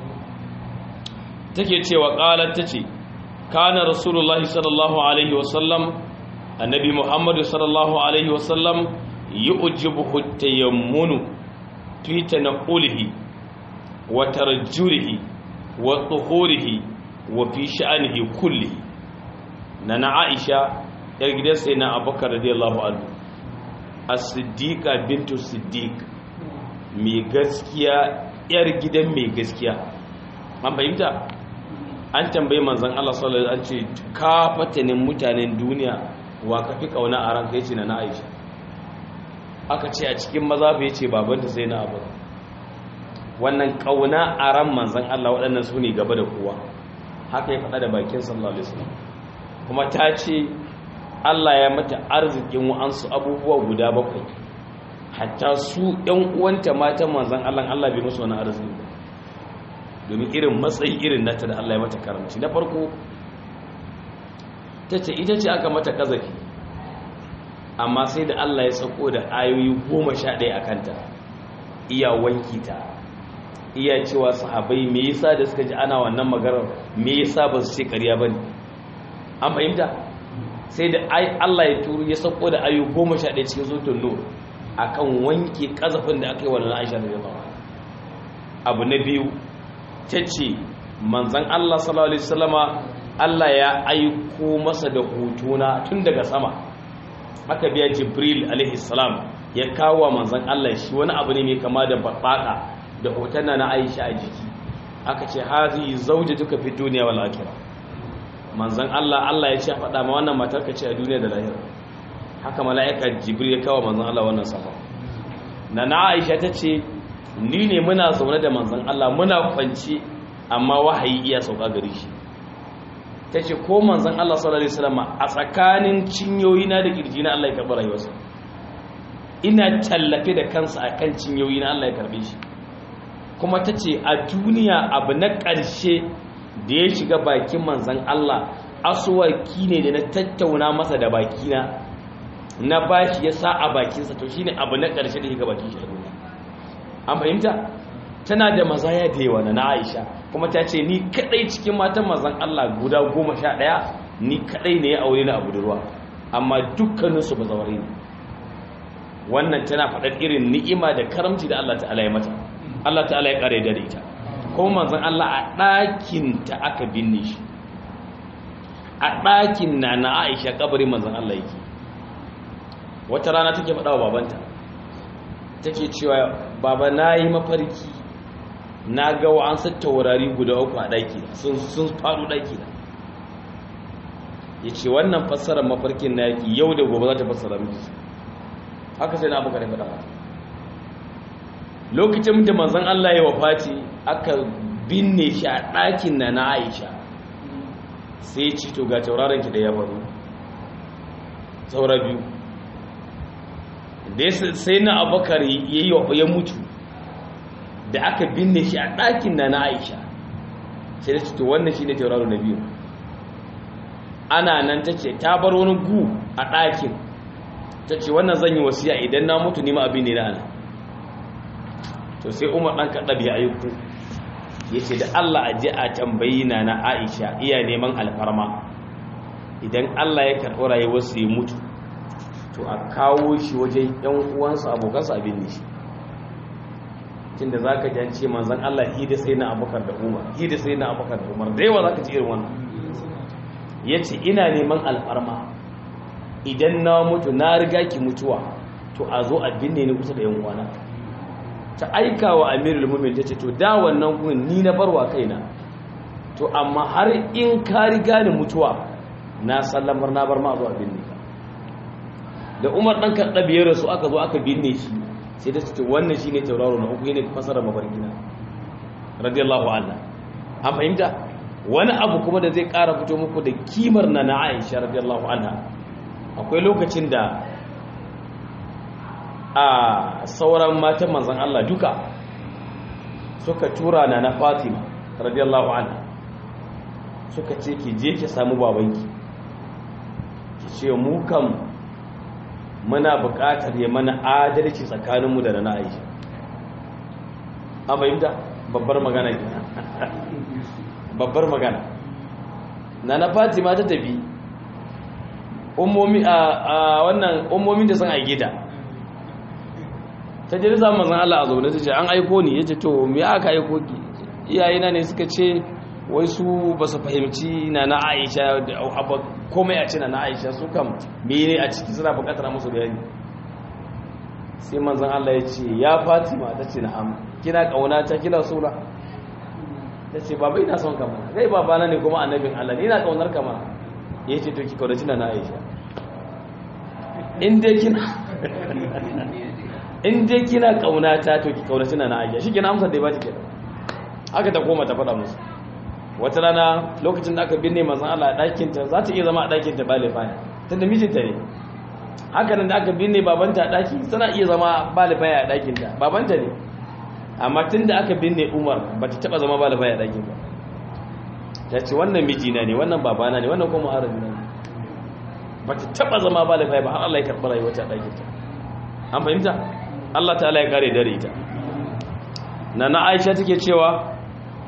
take cewa qalat tace kana rasulullahi sallallahu alaihi wasallam annabi muhammad sallallahu alaihi wasallam yu'jibuhu tayammunu fi tanaqulihi wa tarjulihi wa tuhurihi wa fi sha'anihi kulli na na aisha yar gidan sai na abubakar radiyallahu anhu as-siddiqa bintu siddiq mai gaskiya yar gidan mai gaskiya an fahimta an tambayi manzon Allah sallallahu alaihi wasallam an ce ka fatanin mutanen duniya wa ka fi kauna a ranka yace na na aisha aka ce a cikin maza bai ce babanta sai na abubakar wannan kauna a ran manzon Allah waɗannan su ne gaba da kowa haka ya faɗa da bakin sallallahu alaihi wasallam kuma ta ce Allah ya mata arzikin wa'ansu abubuwa guda bakwai hatta su ɗan uwanta matan manzon Allah Allah bai musu wani arziki ba domin irin matsayi irin nata da Allah ya mata karamci na farko ta ce ita ce aka mata kazafi amma sai da Allah ya sako da ayoyi goma sha ɗaya a kanta iya wanki ta iya cewa sahabai me yasa da suka ji ana wannan maganar me yasa ba su ce ƙarya ba ne an fahimta sai da Allah ya turu ya sauko da ayu goma sha ɗaya cikin zutun nur a kan wanke ƙazafin da aka yi wa Aisha da jama'a abu na biyu ta ce manzan Allah sallallahu alaihi wasallama Allah ya aiko masa da hutuna tun daga sama haka biya Jibril alaihi salam ya kawo manzan Allah shi wani abu ne mai kama da babbaka da hoton na Aisha a jiki aka ce hazi zauje duka fi duniya wal akhirah manzon Allah Allah ya ce faɗa ma wannan matar ka ce a duniya da lahira haka mala'ika Jibril ya kawo manzon Allah wannan safa na na Aisha ta ce ni ne muna zaune da manzon Allah muna kwanci amma wahayi iya sauka gare shi ta ce ko manzan Allah sallallahu Alaihi wasallama a tsakanin cinyoyi na da kirji na Allah ya karɓi rayuwarsa ina tallafe da kansa a kan cinyoyi na Allah ya karɓe shi kuma ta ce a duniya abu na ƙarshe da ya shiga bakin manzan Allah asuwaki ne da na tattauna masa da bakina na bashi ya sa a bakinsa to shine abu na ƙarshe da ya shiga bakin shi a duniya an fahimta tana da mazaya da yawa na Aisha kuma ta ce ni kadai cikin matan mazan Allah guda goma sha ɗaya ni kadai ne ya aure na abu da ruwa amma dukkaninsu ba zaure ne wannan tana faɗar irin ni'ima da karamci da Allah ta'ala ya mata Allah ta'ala ya ƙare da ita kuma manzon Allah a ɗakinta aka binne shi a ɗakin na na Aisha kabarin manzon Allah yake wata rana take faɗa wa babanta take cewa baba na yi mafarki na ga wa an taurari guda uku a ɗaki sun sun faɗo ɗaki na ya ce wannan fassarar mafarkin na yaki yau da gobe za ta fassara miki haka sai na abokan faɗa mata lokacin da manzon Allah ya wafati aka binne shi a ɗakin na na Aisha sai ci to ga tauraron ki da ya faru saura biyu da sai na abokar ya mutu da aka binne shi a ɗakin na na aisha sai da to wannan shi ne tauraro na biyu ana nan ta ce ta bar wani gu a ɗakin ta ce wannan zan yi wasiya idan na mutu nima abin ne na ana to sai umar ɗan kaɗa biya ayyuku ya ce da allah a ji a tambayi na na aisha iya neman alfarma idan allah ya karɓi rayuwarsa ya mutu to a kawo shi wajen yan uwansa abokansa abin ne shi tun da za ka jance manzan Allah hida sai na abokar da umar hida sai na abokar da umar da yawa za ka ci irin wannan ya ce ina neman alfarma idan na mutu na riga ki mutuwa to a zo a binne ni kusa da yan uwana ta aika wa amirul mumin ta ce to da wannan kun ni na barwa kaina to amma har in ka riga ni mutuwa na sallamar na bar ma zuwa binne ka da umar ɗan karɗa biyar su aka zo aka binne shi sai da ce wannan shi ne tauraro na uku ne fasara mafarkina radiyallahu anha an fahimta wani abu kuma da zai ƙara fito muku da kimar na na aisha radiyallahu anha akwai lokacin da a sauran matan manzan Allah duka suka tura na na fatima radiyallahu anha suka ce ki je ki samu babanki ki ce mu kan muna buƙatar ya mana adalci tsakaninmu da na aisha an fahimta babbar magana gina babbar magana na na fatima ta tafi ummomi a wannan ummomin da sun aike ta ta jiri samun zan Allah a zaune ta ce an aiko ni ya ce to me aka aiko ki iyayena ne suka ce wai su ba su fahimci na na aisha komai a ce na na aisha su kam mene a ciki suna bukatar musu bayani sai manzan Allah ya ce ya fatima ta ce na'am kina kauna ta kina sura ta ce baba ina son kama kai babana ne kuma annabin Allah ni ina kaunar kama ya ce to ki kaunaci na na aisha in dai kina in dai kina kauna ta to ki kaunaci na na aisha shi kina amsar da ya ba ta kenan haka ta koma ta faɗa musu wata rana lokacin da aka binne manzan Allah a ɗakinta za ta iya zama a ɗakinta ba lifaya tunda mijinta ne haka nan da aka binne babanta a ɗaki tana iya zama ba lifaya a ɗakinta babanta ne amma tun da aka binne umar ba ta taɓa zama ba lifaya a ɗakin ba ta ce wannan mijina ne wannan babana ne wannan kuma harabi ne ba ta taɓa zama ba lifaya ba har Allah ya karɓi rayuwata a ɗakinta an fahimta Allah ta'ala ya kare dare ita na na Aisha take cewa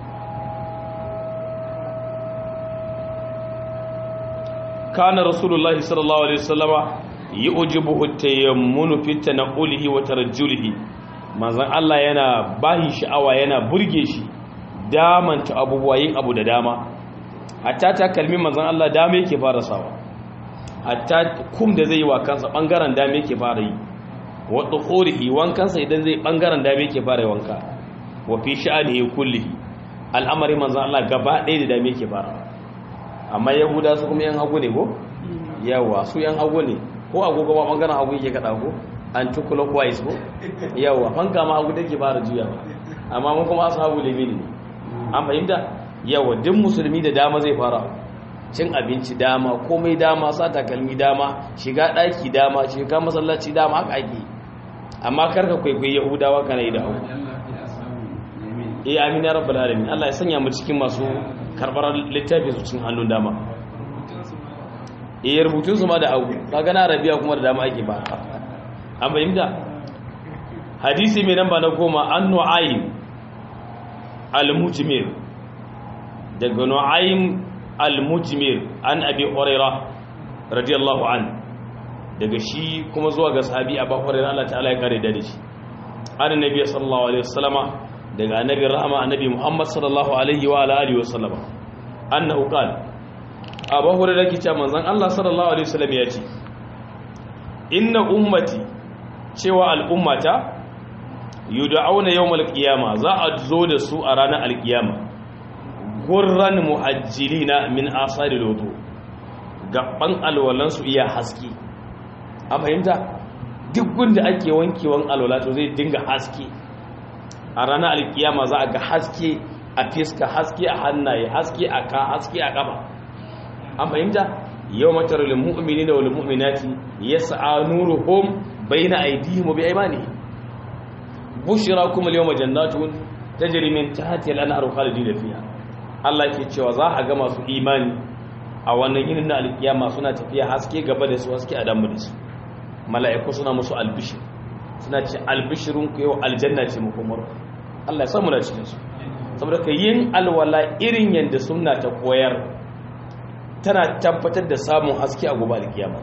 kana rasulullahi sallallahu alaihi wasallama yujibuhu tayammunu fi tanqulihi wa tarajjulihi manzon Allah yana bahi sha'awa yana burge shi damanta abubuwa yin abu da dama hatta ta kalmi manzon Allah dama yake fara sawa hatta kum da zai yi wa kansa bangaren dama yake fara yi wa dukhurihi wankansa idan zai bangaren dama yake fara wanka wa fi sha'anihi kullihi al'amari manzon Allah gaba ɗaya da dama yake fara amma yahuda su kuma yan hagu ne ko yawa su yan hagu ne ko agogo ba bangaren hagu yake kada ko an tukula kwais ko yawa fanka ma hagu take fara juya ba amma mun kuma ashabu limini an fahimta yawa duk musulmi da dama zai fara cin abinci dama komai dama sa takalmi dama shiga ɗaki dama shiga masallaci dama haka ake amma karka kwaikwayi yahudawa kana yi da hau eh amin ya rabbal alamin Allah ya sanya mu cikin masu karbar littafi su cikin hannun dama eh rubutun su ma da hau kaga na arabiya kuma da dama ake ba an fahimta hadisi mai namba na goma an nu'aym al-mujmir daga nu'aym al-mujmir an abi huraira radiyallahu an daga shi kuma zuwa ga sahabi abu huraira Allah ta'ala ya kare da shi annabi sallallahu alaihi wasallama daga annabi rahama annabi muhammad sallallahu alaihi wa alihi wasallama annahu qala abu huraira ke cewa manzon Allah sallallahu alaihi wasallam ya ce inna ummati cewa al'ummata yud'auna yawmal qiyama za a zo da su a ranar alqiyama gurran muhajjilina min asari lodo gaban alwalansu iya haske a fahimta duk gunda ake wankewan alwala to zai dinga haske a ranar alkiyama za a ga haske a fiska haske a hannaye haske a ka haske a kafa an fahimta yau matar lilmu'mini da walmu'minati yas'a nuruhum bayna aydihim wa biaymanihim bushra kum al-yawma jannatun tajri min tahtiha al-anharu khalidina fiha Allah ke cewa za a ga masu imani a wannan yinin na alkiyama suna tafiya haske gaba da su haske a damu da su mala'iku suna musu albishir suna ce albishirun ku yau aljanna ce muku Allah ya samu na cikin su saboda ka yin alwala irin yadda sunna ta koyar tana tabbatar da samun haske a gobe alkiyama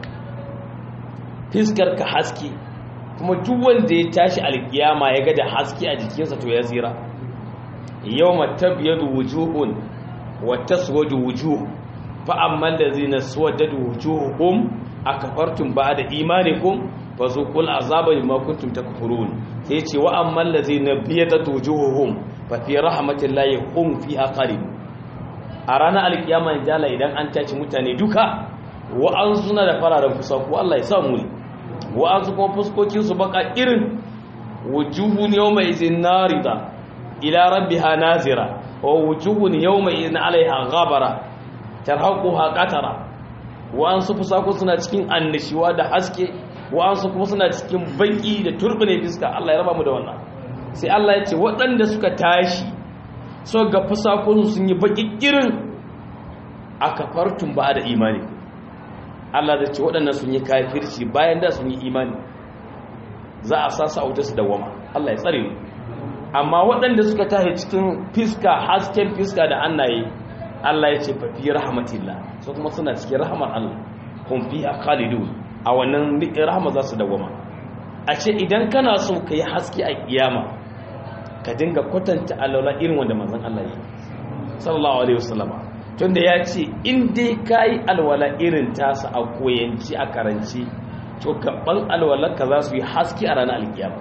fiskar ka haske kuma duk wanda ya tashi alkiyama ya ga da haske a jikinsa to ya tsira yawma tabyadu wujuhun wa taswadu wujuh fa amma allazina swadadu wujuhuhum akafartum ba'da imanikum fazuqul azaba bima kuntum takfurun sai ce wa amma allazina biyadat wujuhuhum fa fi rahmatillahi hum fiha khalid a ranar alkiyama jala idan an tace mutane duka wa an suna da fararen fusaku Allah ya sa mu wa an su kuma fuskokin su baka irin wujuhun yawma izin narida ila rabbiha nazira wa wujuhun yawma idhin 'alayha ghabara tarhaquha qatara wa an su fusako suna cikin annishiwa da haske wa an su kuma suna cikin baki da turbine fiska Allah ya raba mu da wannan sai Allah ya ce waɗanda suka tashi so ga fusakon sun yi baki irin akafartum ba da imani Allah zai ce waɗannan sun yi kafirci bayan da sun yi imani za a sasa auta su dawama Allah ya tsare mu amma waɗanda suka tashi cikin fiska hasken fiska da annaye Allah ya ce fa fi rahmatillah so kuma suna cikin rahmar Allah kun fi khalidun a wannan rahma za su dawama a ce idan kana so ka yi haske a kiyama ka dinga kwatanta alaula irin wanda manzon Allah ya sallallahu alaihi wasallama tunda ya ce in dai kai alwala irin tasa a koyanci a karanci to gaban alwalarka za su yi haske a ranar alkiyama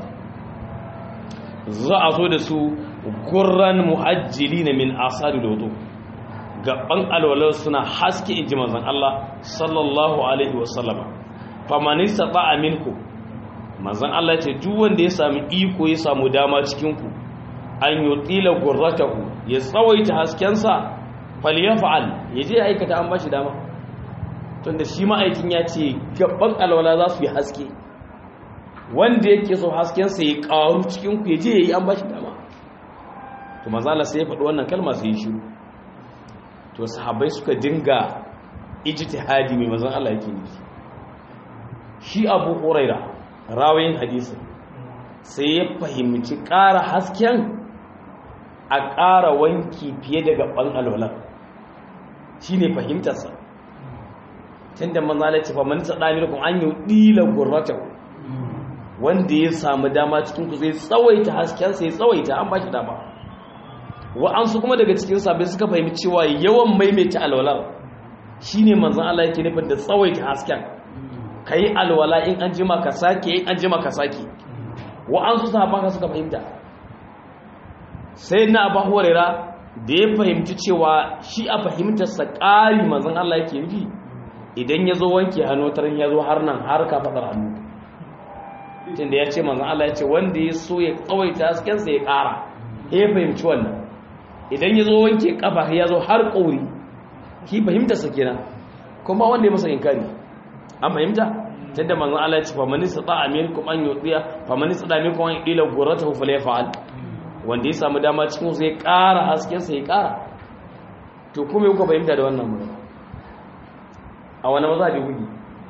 za a zo da su gurran muhajjili na min asari da wudu gaban alwalar suna haske in ji manzan Allah sallallahu alaihi wasallama famanista ba a minku manzan Allah ce duk wanda ya sami iko ya samu dama cikinku an yi tsila gurratahu ya tsawaita haskensa faliyan fa'al ya je aikata an ba shi dama tunda shi ma'aikin ya ce gaban alwala za su yi haske wanda yake so haskensa ya ƙaru cikinku ya je ya yi an ba shi dama to mazala sai ya faɗi wannan kalma sai ya shiru to sahabbai suka dinga ijtihadi mai mazan Allah yake nufi shi abu huraira rawayin hadisi sai ya fahimci ƙara hasken a ƙara wanki fiye da gaban alwalan shi ne fahimtarsa tun da manzala ce faman tsaɗa ne kuma an yi ɗila gurrata wanda ya samu dama cikin ku zai tsawaita haskensa ya tsawaita an ba shi dama wa'ansu kuma daga cikin sabai suka fahimci cewa yawan maimaita alwalar shi ne manzan Allah yake nufin da tsawaita hasken ka yi alwala in an jima ka sake in an jima ka sake wa'ansu sahaban ka suka fahimta sai na abu horera da ya fahimci cewa shi a fahimtarsa ƙari manzan Allah yake nufi idan ya zo wanke hannu tarin ya zo har nan har ka faɗar hannu tun da ya ce manzan Allah ya ce wanda ya so ya tsawaita haskensa ya ƙara ya fahimci wannan idan ya zo wanke ƙafa ya zo har ƙauri ki fahimta sa kenan kuma wanda ya masa inkari an fahimta tunda manzon Allah ya ce faman istata aminkum an yudiya faman istata aminkum an ila gurratahu falyaf'al wanda ya samu dama cikin su ya ƙara hasken sa ya ƙara to kuma kuka fahimta da wannan magana a wani mazhabi kuke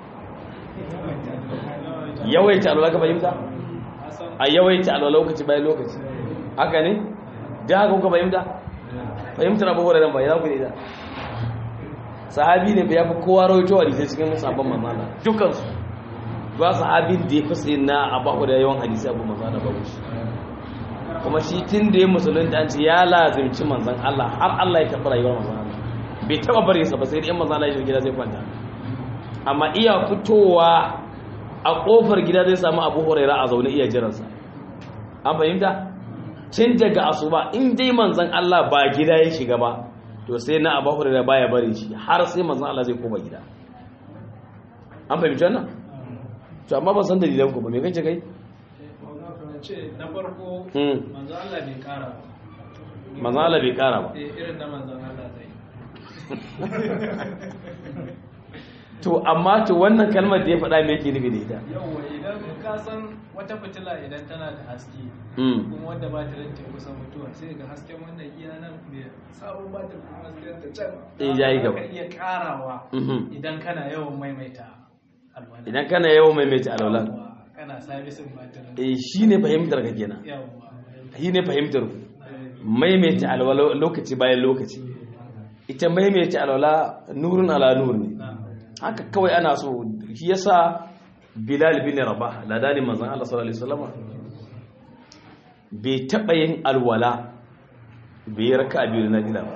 yawaita alwala ka fahimta a yawaita alwala lokaci bayan lokaci haka ne da haka kuka fahimta fahimtar abubuwa da ba ya ku ne da sahabi ne ya fi kowa rawaito hadisai cikin sabon mamala dukansu ba sahabin da ya fi sai na abu da yawan hadisai abu mamala ba shi kuma shi tun da ya musulunta an ce ya lazimci manzan Allah har Allah ya taɓa rayuwar manzan Allah bai taɓa bari sa ba sai da yan manzan Allah ya gida zai kwanta amma iya fitowa a ƙofar gida zai samu abu huraira a zaune iya jiransa an fahimta tun daga asuba in dai manzan Allah ba gida ya shiga ba to sai na abu huraira baya bari shi har sai manzan Allah zai koma gida an fahimci wannan to amma ban san dalilan ku ba me kace kai ce na farko Hmm. manzo Allah bai kara ba manzan Allah bai kara ba eh irin na manzon Allah zai to amma to wannan kalmar da ya faɗa me yake nufi da ita yawwa idan ka san wata fitila idan tana da haske Mm. kuma wanda ba ta rance kusan mutuwa sai ga hasken wannan iya nan mai sabon ba ta kuma hasken ta can Eh, yayi gaba. ka iya karawa Mhm. idan kana yawan maimaita alwala idan kana yawan maimaita alwala Yawwa, kana sabisin batirin eh shine fahimtar ka kenan yawwa shine fahimtar ku maimaita alwala lokaci bayan lokaci ita maimaita alwala nurun ala nur ne na haka kawai ana so shi yasa bilal bin rabah ladani manzon Allah sallallahu alaihi wasallam bai taba yin alwala bai raka biyu na gida ba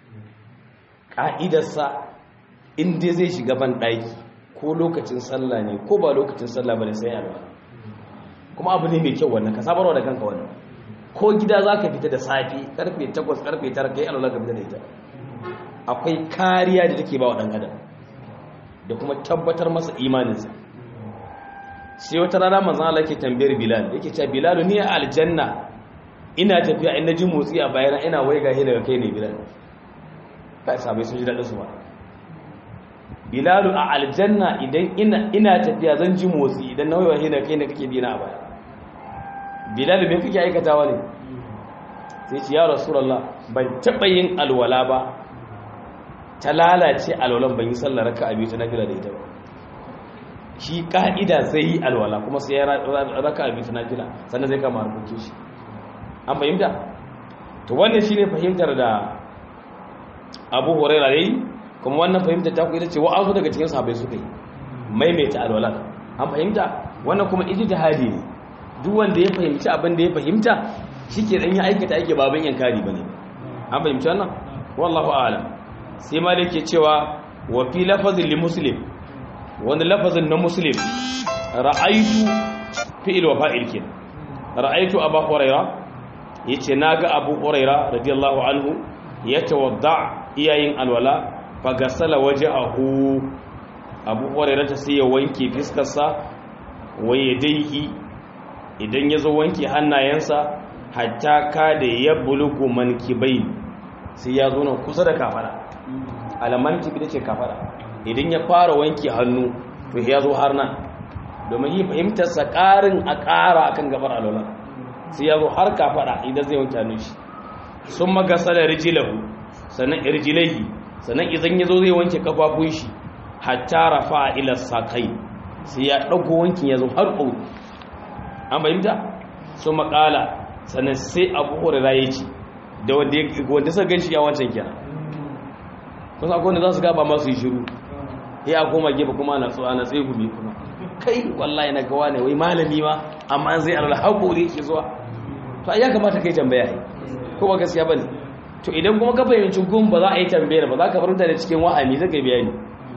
ka'idarsa in dai zai shiga ban daki ko lokacin sallah ne ko ba lokacin sallah bane sai alwala kuma abu ne mai kyau wannan ka sabarwa da kanka wannan ko gida zaka fita da safi karfe 8 karfe 9 kai alwala ka fita da ita akwai kariya da take ba wa dan adam da kuma tabbatar masa imaninsa sai wata rana manzan Allah ke tambayar Bilal yake cewa Bilal ni a aljanna ina tafiya ina ji motsi a bayana ina waiga he daga kai ne Bilal kai sabai sun ji dadin su ba Bilal a aljanna idan ina ina tafiya zan ji motsi idan na waiga he daga kai ne kake bi na a baya Bilal me kake aikatawa ne sai ce ya Rasulullah ban taba yin alwala ba ta lalace alwalan ban yi sallar raka a biyu ta nafila da ita ba shi ka'ida zai yi alwala kuma sai ya raka a biyu ta nafila sannan zai kama harkokin shi an fahimta to wannan shine fahimtar da abu huraira yayi kuma wannan fahimtar ta ku ita ce wa'azu daga cikin sahabbai suka yi maimaita alwala an fahimta wannan kuma ijtihadi ne duk wanda ya fahimci abin da ya fahimta shike dan ya aikata ake baban yankari bane an fahimci wannan wallahu a'lam sai ma da ke cewa wa fi lafazin li muslim wani lafazin na muslim ra'aitu fi'il wa fa'il kin ra'aitu abu huraira yace naga abu huraira radiyallahu anhu yatawadda iyayin alwala fa gasala wajhahu abu huraira ta sai ya wanke fiskarsa wa yadayhi idan yazo wanke hannayensa hatta kada ya bulugu mankibai sai ya zo nan kusa da kafara alaman kibi da ce kafara idan ya fara wanke hannu to ya zo har nan domin yi fahimtarsa ƙarin a ƙara akan gabar alola sai ya zo har kafara idan zai wanke hannu shi sun magasa da rijilahu sannan irjilaihi sannan idan ya zo zai wanke kafafun shi hatta rafa a ilar sakai sai ya ɗauko wankin ya zo har ƙauri an fahimta sun maƙala sannan sai abu horira ya ce da wanda suka gan shi ya wancan kenan kusa akwai wanda za su gaba masu yi shiru ya koma gefe kuma ana tsawo ana tsaye gumi kuma kai wallahi na gawa ne wai malami ma amma an zai alala haƙori yake zuwa to ai ya kamata kai tambaya yi ko ba gaskiya bane to idan kuma ka fahimci gun ba za a yi tambayar ba za ka farunta da cikin wa'ami zai kai bayani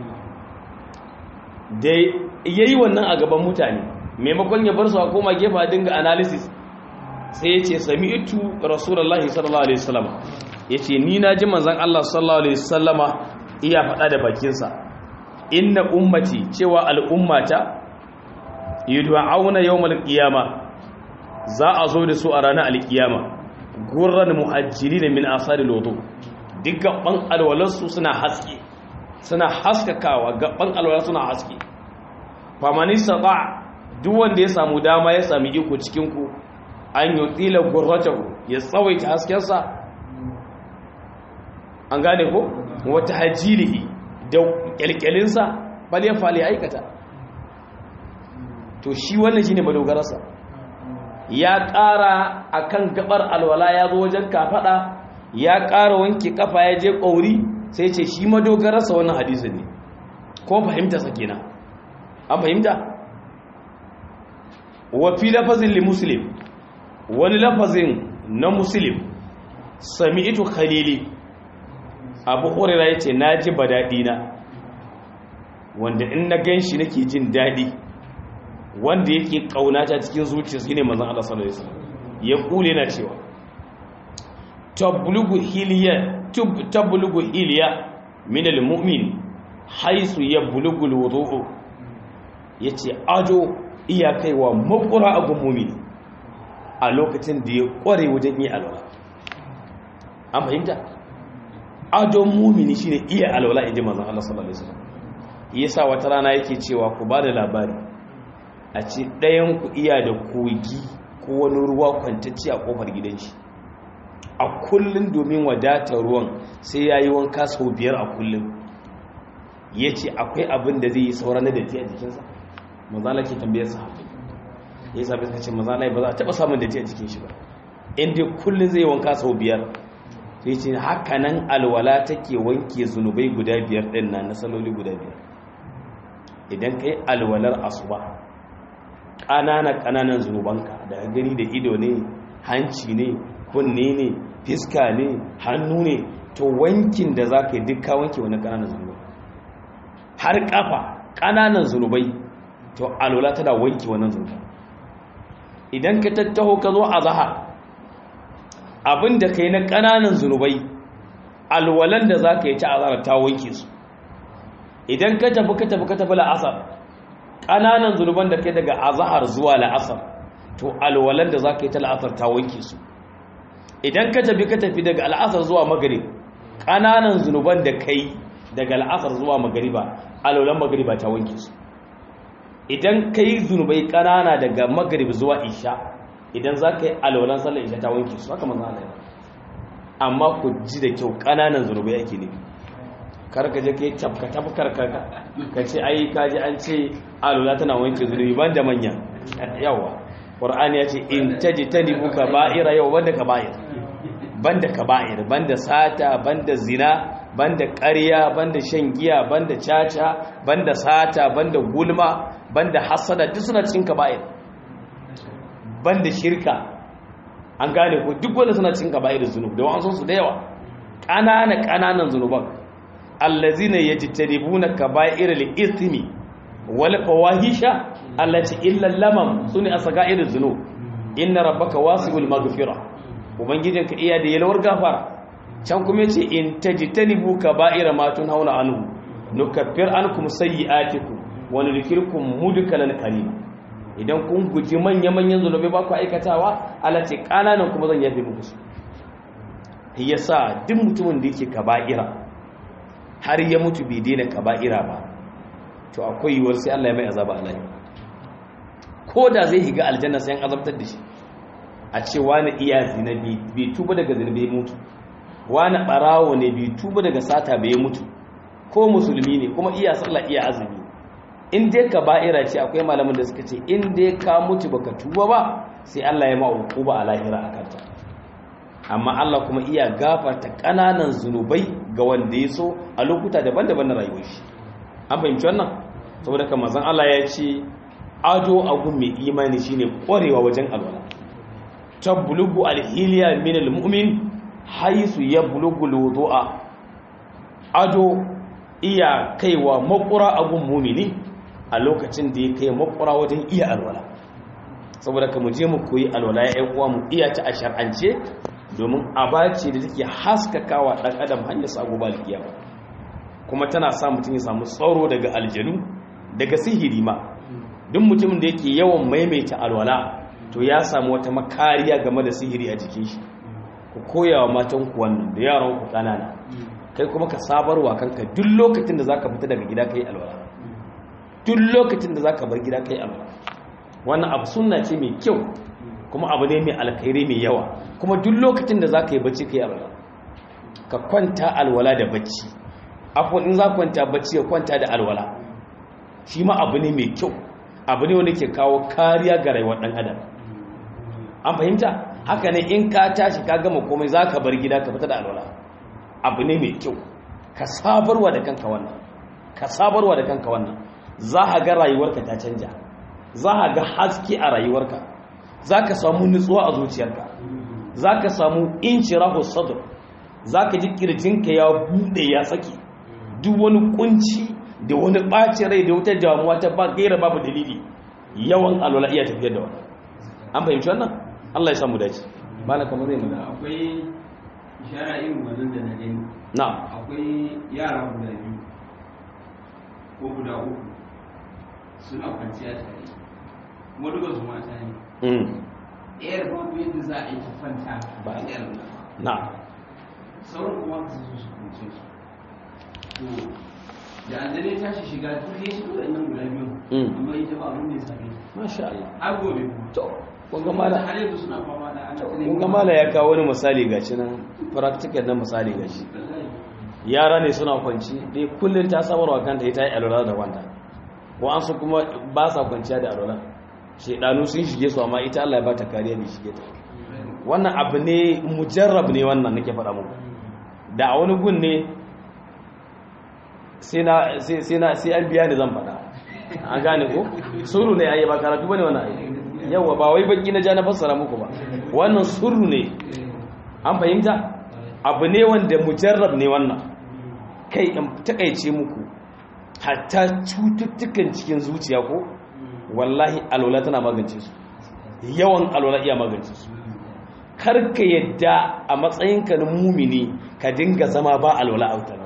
da yayi wannan a gaban mutane maimakon ya bar su a koma gefe a dinga analysis sai ya ce sami'tu rasulullahi sallallahu alaihi wasallam ya ce ni na ji manzan Allah sallallahu alaihi wasallama iya faɗa da bakinsa inna ummati cewa al'ummata yud'auna yawmal qiyama za a zo da su a ranar alkiyama gurran muhajjirin min asari lodo duk gaban alwalarsu suna haske suna haskakawa gaban alwalar suna haske famanista ba duk wanda ya samu dama ya sami iko cikinku an yi tsila gurratahu ya tsawaita haskensa an gane ko wata hajjilihi da kyalkyalinsa bal ya fali aikata to shi wannan shine madogararsa ya ƙara akan gabar alwala ya zo wajen kafada ya ƙara wanke kafa ya je ƙauri sai ce shi madogararsa wannan hadisi ne ko fahimta sa kenan an fahimta wa fi lafazin li muslim wani lafazin na muslim sami'tu khalili abu hurairah yace naji badadi na wanda in na ganshi nake jin dadi wanda yake kaunata cikin zuciyarsa shine manzon Allah sallallahu alaihi wasallam ya kule na cewa tablugu hiliya tub tablugu hiliya min almu'min haisu yablugu alwudu yace ado iya kaiwa makura a mu'mini a lokacin da ya kware wajen yi alwala an fahimta adon mu'mini shine iya alwala inji manzon Allah sallallahu alaihi wasallam yasa wata rana yake cewa ku ba da labari a ce ɗayan ku iya da kogi ko wani ruwa kwantacce a kofar gidan shi a kullum domin wadatar ruwan sai ya yi wanka sau biyar a kullum ya ce akwai abin da zai yi sauran da datti a jikinsa mazala ke tambayar sa hafi ya sabi suka ce mazala ba za a taɓa samun datti a jikin shi ba inda kullum zai yi wanka sau biyar sai ce haka nan alwala take wanke zunubai guda biyar ɗin na na saloli guda biyar idan ka yi alwalar asuba ƙananan ƙananan zunubanka da gani da ido ne hanci ne kunne ne fiska ne hannu ne to wankin da za ka yi duka wanke wani ƙananan zunubai har ƙafa ƙananan zunubai to alwala tana wanke wannan zunubai idan ka tattaho ka zo a zaha abin da ka yi na ƙananan zunubai alwalan da za ka yi ta azara ta wanke su idan ka tafi ka tafi ka tafi la'asar ƙananan zunuban da kai daga azahar zuwa la'asar to alwalan da za ka yi ta la'asar ta wanke su idan ka tafi ka tafi daga al'asar zuwa magarib ƙananan zunuban da kai daga al'asar zuwa magariba alwalan magariba ta wanke su idan ka yi zunubai ƙanana daga magarib zuwa isha idan za ka yi alwalan sallar isha ta wanke su haka manzan Allah amma ku ji da kyau ƙananan zunubai ake nufi karka je ka yi tafka tafkar karka ka ce ai kaji an ce alwala tana wanke zunubi ban da manya yawa ƙwar'ani ya ce in taji ta nibu ka ba'ira yau banda ka ba'ir banda ka ba'ir banda sata banda zina banda ƙarya banda shan giya banda caca banda sata banda gulma banda hasada duk suna cikin ka ba'ir banda shirka an gane ko duk wanda suna cikin ka ba'ir zunub da wa'ansu su da yawa ƙanana ƙananan zunuban allazina yajtanibuna kaba'ir al-ithmi wal fawahisha allati illa lamam sune asaga'ir dhunub inna rabbaka wasi'ul maghfira ubangijinka iya da yalwar gafara can kuma yace in tajtanibu kaba'ir ma tunhauna anhu nukaffir ankum sayyi'atikum wa nudkhilukum mudkhalan karima idan kun guji manya-manyan zunubi ba ku aikatawa allati kananan kuma zan yafe muku su yasa duk mutumin da yake kaba'ira har ya mutu bai daina kaba'ira ba to akwai yiwuwar sai Allah ya mai azaba a lahira ko da zai higa aljanna sai an azabtar da shi a ce wani iya zina bai tuba daga zina bai mutu wani barawo ne bai tuba daga sata bai mutu ko musulmi ne kuma iya sallah iya azumi in dai kaba'ira ce akwai malamin da suka ce in dai ka mutu baka tuba ba sai Allah ya ma ba a lahira a kanta amma Allah kuma iya gafarta ƙananan zunubai ga wanda ya so a lokuta daban-daban na rayuwar shi an fahimci wannan saboda kan mazan Allah ya ce ado agun mai imani shine ƙwarewa wajen alwala tabbulugu alhiliya min almu'min haisu yablughu alwudu'a ado iya kaiwa makura agun mumini a lokacin da ya kai makura wajen iya alwala saboda ka mu je mu koyi alwala ya uwa mu iya ta a shar'ance domin abace da take haskakawa dan adam hanyar sabo ba alkiyama kuma tana sa mutum ya samu tsaro daga aljanu daga sihiri ma duk mutumin da yake yawan maimaita alwala to ya samu wata makariya game da sihiri a jikin shi ku koya wa matan ku wannan da yaran ku kanana kai kuma ka sabarwa kanka duk lokacin da zaka fita daga gida kai alwala duk lokacin da zaka bar gida kai alwala wannan abu sunna ce mai kyau kuma abu ne mai alkhairi mai yawa kuma duk lokacin da zaka yi bacci kai alwala ka kwanta alwala da bacci afwan in za kwanta bacci ya kwanta da alwala shi ma abu ne mai kyau abu ne wanda ke kawo kariya ga rayuwar dan adam an fahimta haka ne in ka tashi ka gama komai za ka bar gida ka fita da alwala abu ne mai kyau ka sabarwa da kanka wannan ka sabarwa da kanka wannan za ka ga rayuwarka ta canja za ka ga haske a rayuwarka za ka samu nutsuwa a zuciyarka za ka samu inci rahu sadr za ka ji kirjinka ya buɗe ya saki duk wani kunci da wani ɓacin rai da wata damuwa ta ba gaira babu dalili yawan alwala iya tafiyar da wannan an fahimci wannan Allah ya samu dace bala kamar zai nuna akwai ishara irin wannan da na gani na'am akwai yara guda biyu ko guda uku suna kwanciya tare kuma duka su mata ne mm ɗayar babu yadda za a yi ta kwanta Ba. a ɗayar nan na'am sauran kuma ka su su kunce su to da aljane ta shi shiga duk ya shiga waɗannan guda biyu Mm. amma ita ba abin da ya same ta masha Allah har gobe kuma to kun ga mala har yanzu suna fama da ana kun ga mala ya kawo wani misali gashi nan practical na misali gashi yara ne suna kwanci dai kullun ta samarwa kanta ita yi alwala da wanda ko an su kuma ba sa kwanciya da alwala shedanu sun shige su amma ita Allah ya ba ta kariya ne shige ta wannan abu ne mujarrab ne wannan nake faɗa muku da a wani gun ne sai na sai sai na sai an biya ni zan faɗa an gane ko suru ne ayi ba karatu bane wannan ayi yawa ba wai baki na ja na fassara muku ba wannan suru ne an fahimta abu ne wanda mujarrab ne wannan kai in takaice muku hatta cututtukan cikin zuciya ko wallahi alwala tana magance su yawan alwala iya magance su karka yadda a matsayinka na mumini ka dinga zama ba alwala a wutar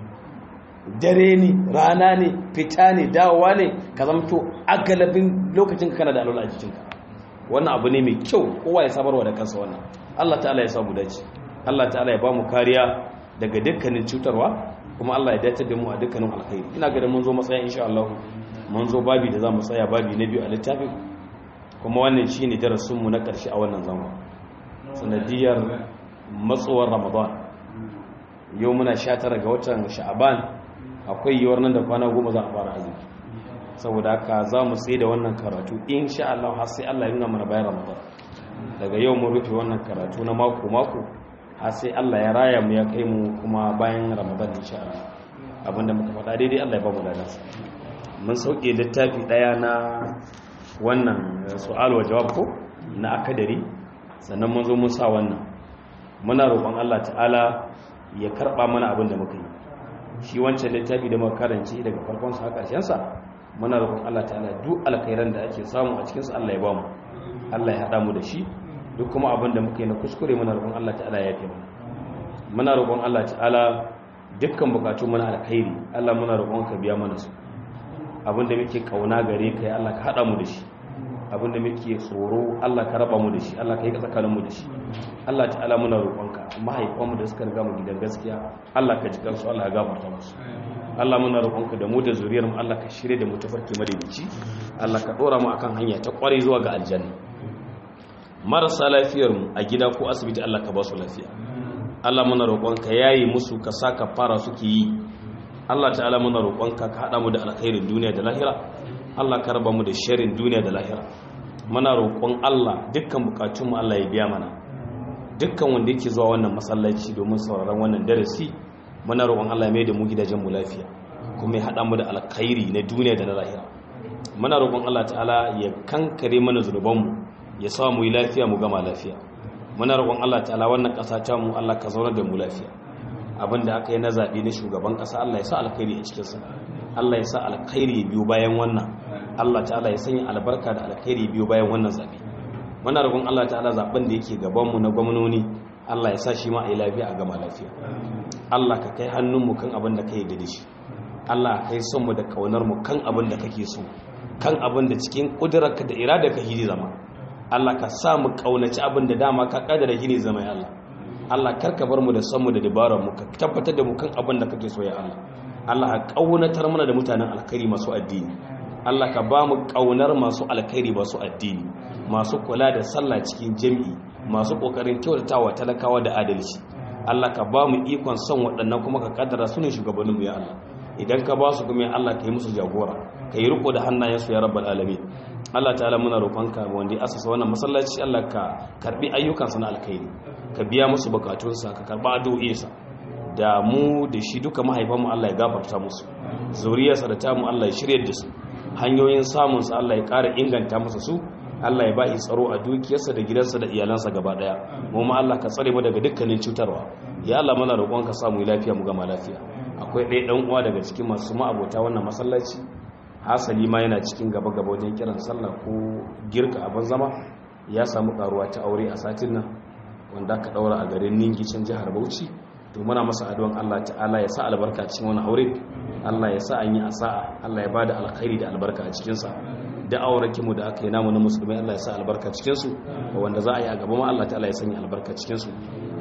dare ne rana ne fita ne dawowa ne ka zamto agalabin lokacin kana da alwala a jikinka wannan abu ne mai kyau kowa ya sabarwa da kansa wannan Allah ta'ala ya samu dace Allah ta'ala ya ba mu kariya daga dukkanin cutarwa kuma Allah ya dace da mu a dukkanin alkhairi ina ga da mun zo matsaya insha Allah mun zo babi da za mu tsaya babi na biyu a littafin kuma wannan shine darasin mu na karshe a wannan zama sanadiyar matsowar Ramadan yau muna 19 ga watan Sha'aban akwai yiwuwar nan da kwana goma za a fara azumi saboda haka za mu tsaye da wannan karatu insha Allah har sai Allah ya nuna mana bayan Ramadan daga yau mun rufe wannan karatu na mako mako har sai Allah ya raya mu ya kai mu kuma bayan Ramadan insha Allah abinda muka faɗa daidai Allah ya ba mu ladansa mun sauke littafi daya na wannan su'al wa jawab ko na akadari sannan mun zo mun sa wannan muna roƙon Allah ta'ala ya karɓa mana abin da muka yi shi wancan littafi da muka karance daga farkon sa ƙarshen sa muna roƙon Allah ta'ala duk alkhairan da ake samu a cikin sa Allah ya ba mu Allah ya hada mu da shi duk kuma abin da muka yi na kuskure muna roƙon Allah ta'ala ya yafe mana muna roƙon Allah ta'ala dukkan bukatu mana alkhairi Allah muna roƙon ka biya mana su abin da muke kauna gare ka ya Allah ka hada mu da shi abin da muke tsoro Allah ka raba mu da shi Allah ka yi tsakanin mu da shi Allah ta'ala muna roƙonka mahaifanmu da suka riga mu gidan gaskiya Allah ka ji kansu Allah ya gafarta musu Allah muna roƙonka da mu da zuriyar mu Allah ka shirye da mu tafarki madaidaici Allah ka dora mu akan hanya ta kware zuwa ga aljanna marasa lafiyar mu a gida ko asibiti Allah ka ba su lafiya Allah muna roƙonka yayi musu ka saka fara suke yi Allah ta'ala muna roƙonka ka hada mu da alkhairin duniya da lahira Allah ka raba mu da sharrin duniya da lahira muna roƙon Allah dukkan bukatunmu Allah ya biya mana dukkan wanda yake zuwa wannan masallaci domin sauraron wannan darasi muna roƙon Allah ya mai da mu gidajen mu lafiya kuma ya haɗa mu da alkhairi na duniya da na lahira muna roƙon Allah ta'ala ya kankare mana zunubanmu ya sa mu yi lafiya mu gama lafiya muna roƙon Allah ta'ala wannan ƙasa ta mu Allah ka zaunar da mu lafiya abinda aka yi na zaɓe na shugaban ƙasa Allah ya sa alkhairi a cikinsa Allah ya sa alkhairi biyu bayan wannan Allah ta'ala ya sanya albarka da alkhairi biyu bayan wannan zaɓe muna roƙon Allah ta'ala zaben da yake gabanmu na gwamnoni Allah ya sa shi ma a yi lafiya a gama lafiya Allah ka kai hannunmu kan abin da ka yi da shi Allah ka kai son mu da kaunar mu kan abin da kake so kan abin da cikin ƙudurarka da irada ka hiri zama Allah ka sa mu kaunaci abin da dama ka kadara hiri zama ya Allah Allah karka bar mu da san mu da dabarar mu ka tabbatar da mu kan abin da kake so ya Allah Allah ka kaunatar mana da mutanen alkhairi masu addini Allah ka ba mu kaunar masu alkhairi masu addini masu kula da sallah cikin jami'i masu kokarin kyautatawa talakawa da adalci Allah ka ba mu ikon son waɗannan kuma ka kaddara su ne shugabanninmu ya Allah idan ka ba su kuma ya Allah ka yi musu jagora ka yi riko da hannayensu ya rabbal alamin Allah ta'ala muna roƙonka wanda ya asasa wannan masallaci Allah ka karbi ayyukansa na alkhairi ka biya musu bukatunsa ka karba addu'o'insa da mu da shi duka mahaifanmu Allah ya gafarta musu zuriyarsa da tamu Allah ya shirye da su hanyoyin samun sa Allah ya ƙara inganta masa su Allah ya bashi tsaro a dukiyarsa da gidansa da iyalansa gaba daya mu ma Allah ka tsare mu daga dukkanin cutarwa ya Allah muna roƙonka samu lafiya mu gama lafiya akwai ɗaya ɗan uwa daga cikin masu ma'abota wannan masallaci hasali ma yana cikin gaba-gaba wajen kiran sallah ko girka abin zama ya samu karuwa ta aure a satin nan wanda aka daura a garin ningi can jihar bauchi to muna masa addu'an Allah ta'ala ya sa albarka cikin wani aure Allah ya sa an yi asa'a Allah ya bada alkhairi da albarka a cikin sa da auraki mu da aka yi namu na musulmai Allah ya sa albarka cikin su wanda za a yi a gaba ma Allah ta'ala ya sanya albarka cikin su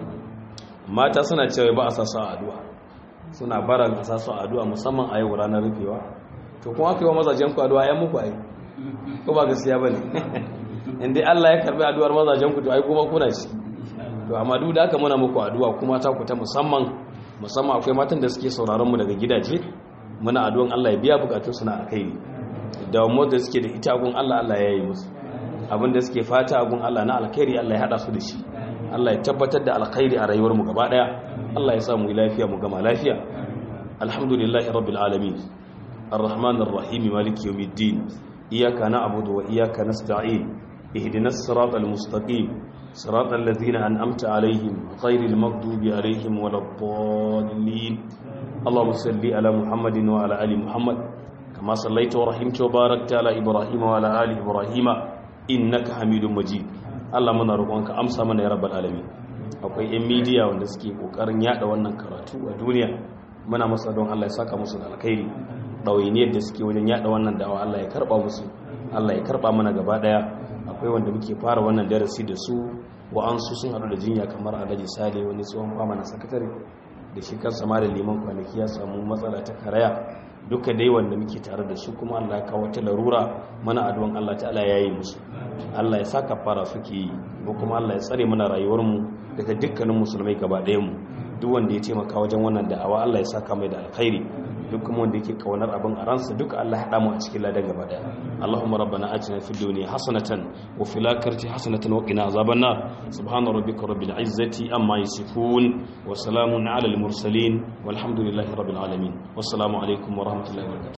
mata suna cewa ba a sa su addu'a suna baran a sa su addu'a musamman a yau ranar rufewa to kuma aka yi wa mazajen ku addu'a yan muku ai ko ba gaskiya bane indai Allah ya karbi addu'ar mazajen ku to ai kuma kuna shi to amma duk da haka muna muku addu'a kuma ta ku ta musamman musamman akwai matan da suke sauraron mu daga gidaje muna addu'an Allah ya biya bukatun su na alkhairi da mu da suke da ita gun Allah Allah ya yi musu abin da suke fata gun Allah na alkhairi Allah ya hada su da shi Allah ya tabbatar da alkhairi a rayuwar mu gaba daya Allah ya sa mu lafiya mu gama lafiya alhamdulillahi rabbil alamin الرحمن الرحيم مالك يوم الدين إياك نعبد وإياك نستعين اهدنا الصراط المستقيم صراط الذين أنأمت عليهم غير المغضوب عليهم ولا الضالين اللهم صل على محمد وعلى آل محمد كما صليت ورحمت وباركت على إبراهيم وعلى آل إبراهيم إنك حميد مجيد Allah muna roƙonka amsa mana ya rabbal alamin akwai yan media wanda suke kokarin yada wannan karatu a duniya muna masa don Allah ya saka musu da alkhairi ɗawainiyar da suke wajen yada wannan da'awa Allah ya karba musu Allah ya karba mana gaba daya akwai wanda muke fara wannan darasi da su wa'ansu sun haɗu da jinya kamar alhaji sale wani tsohon fama na sakatare da shi kansa ma da liman kwanaki ya samu matsala ta karaya duka dai wanda muke tare da su kuma Allah ya kawo ta larura mana addu'an Allah ta'ala ya yi musu Allah ya saka fara suke yi ko kuma Allah ya tsare mana rayuwarmu daga dukkanin musulmai gaba ɗayan mu duk wanda ya taimaka wajen wannan da'awa Allah ya saka mai da alkhairi duk kuma wanda yake kaunar abin a ransa duka Allah ya haɗa mu a cikin ladan gaba daya Allahumma rabbana atina fid dunya hasanatan wa fil akhirati hasanatan wa qina azaban nar subhana rabbika rabbil izzati amma yasifun wa salamun ala al mursalin walhamdulillahi rabbil alamin wassalamu alaikum wa rahmatullahi wa barakatuh